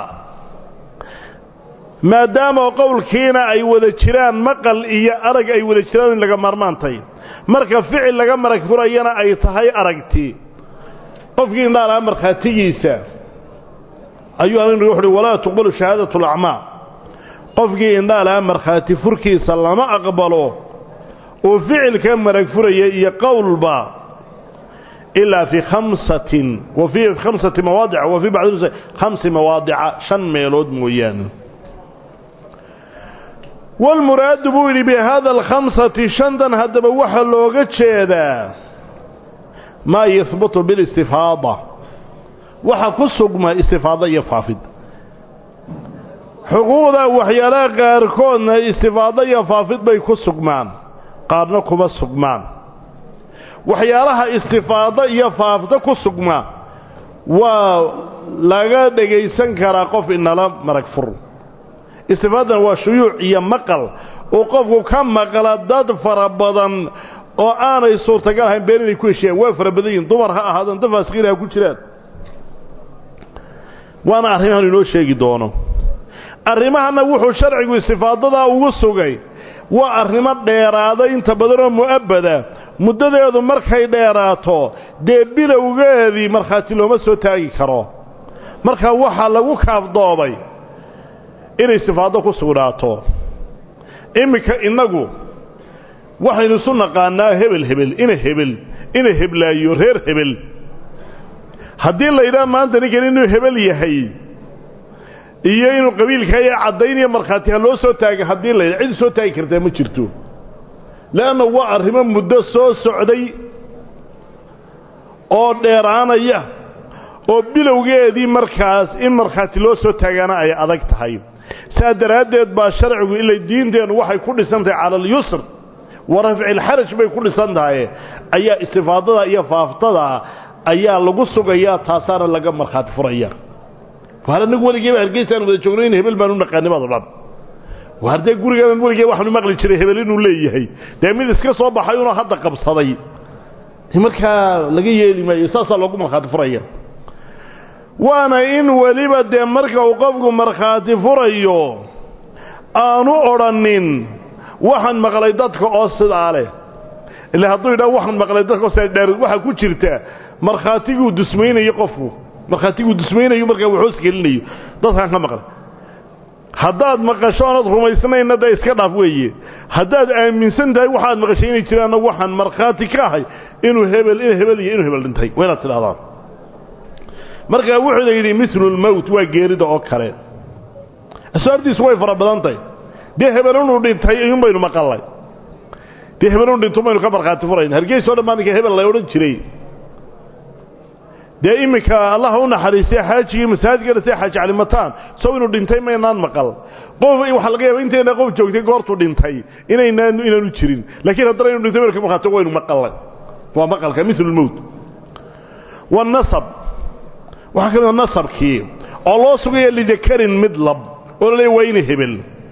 maadaama qowlkiina ay wada jiraan maqal iyo arag ay wada jiraan in laga maarmaantay marka ficil laga marag furayana ay tahay aragti qofkii indhaalaha markhaatigiisa ayuu anigu wuxuuhi walaa tuqbalu shahaadatu alacmaa qofkii indhaalaha markhaati furkiisa lama aqbalo oo ficilka marag furaya iyo qowlba ilaa fii khamsatin wa fii khamsati mawaadica wa fii bacdi khamsi mawaadica shan meelood mooyaane walmuraadu buu yidhi bihada alkhamsati shantan haddaba waxaa looga jeedaa maa yahbutu bilistifaada waxa ku sugma istifaado iyo faafid xuquuqda waxyaalaha qaarkoodna istifaado iyo faafid bay ku sugmaan qaarna kuma sugmaan waxyaalaha istifaado iyo faafdo ku sugma waa laga dhegaysan karaa qof inala marag fur istifaadan waa shuyuuc iyo maqal uu qofku ka maqla dad fara badan oo aanay suurtagal ahayn been inay ku heshiyaan waa fara badan yihin dumar ha ahaadaan dad faasiqiin ha ku jiraan waana arrimahan inoo sheegi doono arrimahana wuxuu sharcigu istifaadadaa ugu sugay waa arrimo dheeraada inta badanoo mu'abbada muddadeedu markay dheeraato dee bilowgeedii markhaati looma soo taagi karo marka waxaa lagu kaafdoobay inay istifaado ku sugnaato iminka innagu waxaynu isu naqaanaa hebel hebel ina hebel ina heblaayo reer hebel haddii la yidhaha maanta ninkan inuu hebel yahay iyo inuu qabiilkaya caddaynaya markhaati ha loo soo taagay haddii la yidhaha cid soo taagi kartaa ma jirto leanna waa arrimo muddo soo socday oo dheeraanaya oo bilowgeedii markaas in markhaati loo soo taagaana ay adag tahay saa daraaddeed baa sharcigu ilay diinteennu waxay ku dhisan tahay cala alyusr wa rafci alxaraj bay ku dhisan tahay ayaa istifaadada iyo faaftada ayaa lagu sugayaa taasaana laga markhaati furaya waar anagu weligeeba hargeysaan wada joogno in hebel baan u naqaanimaad o dhan waar dee gurigaan weligee waxaanu maqli jiray hebel inuu leeyahay dee mid iska soo baxay unoo hadda qabsaday markaa laga yeeli maayo saasaa loogu markhaati furaya waana in weliba dee marka uu qofku markhaati furayo aanu odhanin waxaan maqlay dadka oo sidaa leh ila hadduu yidhaha waxaan maqlay dadka oo sidaa dheer waxaa ku jirta markhaatiguu dusmaynayo qofku markhaatiguu dusmaynayo markaa waxoos gelinayo dadkaan ka maqlay haddaad maqasho oonad rumaysnayna dee iska dhaaf weeye haddaad aaminsan tahay waxaad maqashay inay jiraanna waxaan markhaati ka ahay inuu hebel in hebel iyo inuu hebel dhintay waa inaad tidhahdaan markaa wuxuu la yidhi milu lmowt waa geerida oo kale asbaabtiisu way fara badan tahay dee hebel inuu dhintay iyun baynu maqalnay dee hebel inuu dhinto baynu ka markhaati furayn hargeys o dhan baa ninka hebel la odhan jiray dee iminka allaha u naxariistay xaajigii masaajidka dhasay xaaji calimataan sow inuu dhintay maynaan maqal qof waxaa laga yaaba intayna qof joogtay goortuu dhintay inaynaan inaanu jirin laakiin haddana inu dhintay baynu ka markhaati waynu maqalnay waa maqalka milu lmowt wanasab waxaa ka mid a nasabkii oo loo sugaya lidakarin mid lab oo la leeya waa ina hebel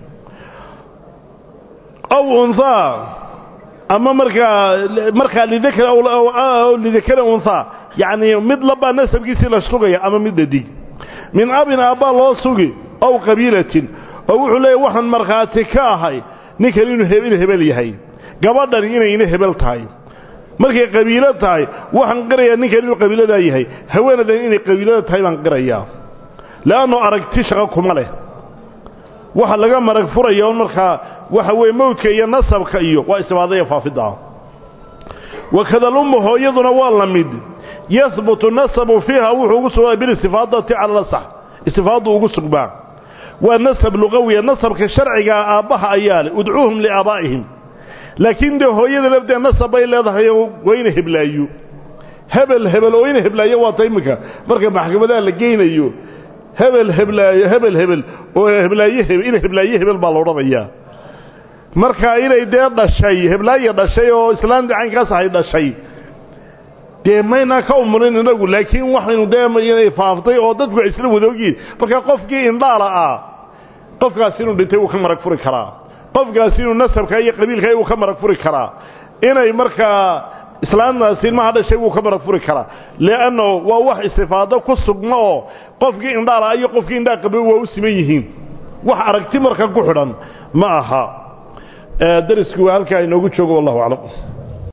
aw unhaa ama markaa markaa lidakar lidakari unhaa yacnii mid labbaa nasabkiisii la sugaya ama mid dhadig min abin aabbaa loo sugi ow qabiilatin oo wuxuu leeya waxaan markhaati ka ahay ninkan inuu inu hebel yahay gabadhan inayna hebel tahay markay qabiilo tahay waxaan qirayaa ninkan inuu qabiiladaa yahay haweenadan inay qabiilada tahay baan qirayaa le'annu aragti shaqo kuma leh waxa laga marag furaya on markaa waxa weeye mawdka iyo nasabka iyo waa istifaadaya faafidda wakadalummu hooyaduna waa la mid yahbutu nasabu fiiha wuxuu ugu sugnaa bilistifaadati cala lasax istifaaddu ugu sugbaa waa nasab luqawiya nasabka sharcigaa aabbaha ayaa leh udcuuhum liaabaa'ihim laakiin dee hooyada lafteed nasab bay leedahay waa ina heblaayo hebel hebel oo ina heblaayo waata iminka marka maxkamadaha la geynayo hebel heblaayo hebel hebel oo heblaaye ina heblaaye hebel baa la odhanayaa marka inay dee dhashay heblaaye dhashay oo islaamtii caynkaas ahay dhashay dee maynaa ka umurin inagu laakiin waxaynu dee inay faaftay oo dadku ay isla wadoogiin marka qofkii indhaala ah qofkaas inuu dhintay wuu ka marag furi karaa qofkaas inuu nasabka iyo qabiilka wuu ka marag furi karaa inay markaa islaamtaasi ilmaha dhashay wuu ka marag furi karaa leanno waa wax istifaado ku sugma oo qofkii indhaala iyo qofkii indhaa qabay waa u siman yihiin wax aragti marka ku xidhan ma aha darisku waa halkaa inoogu joogo wallahu aclam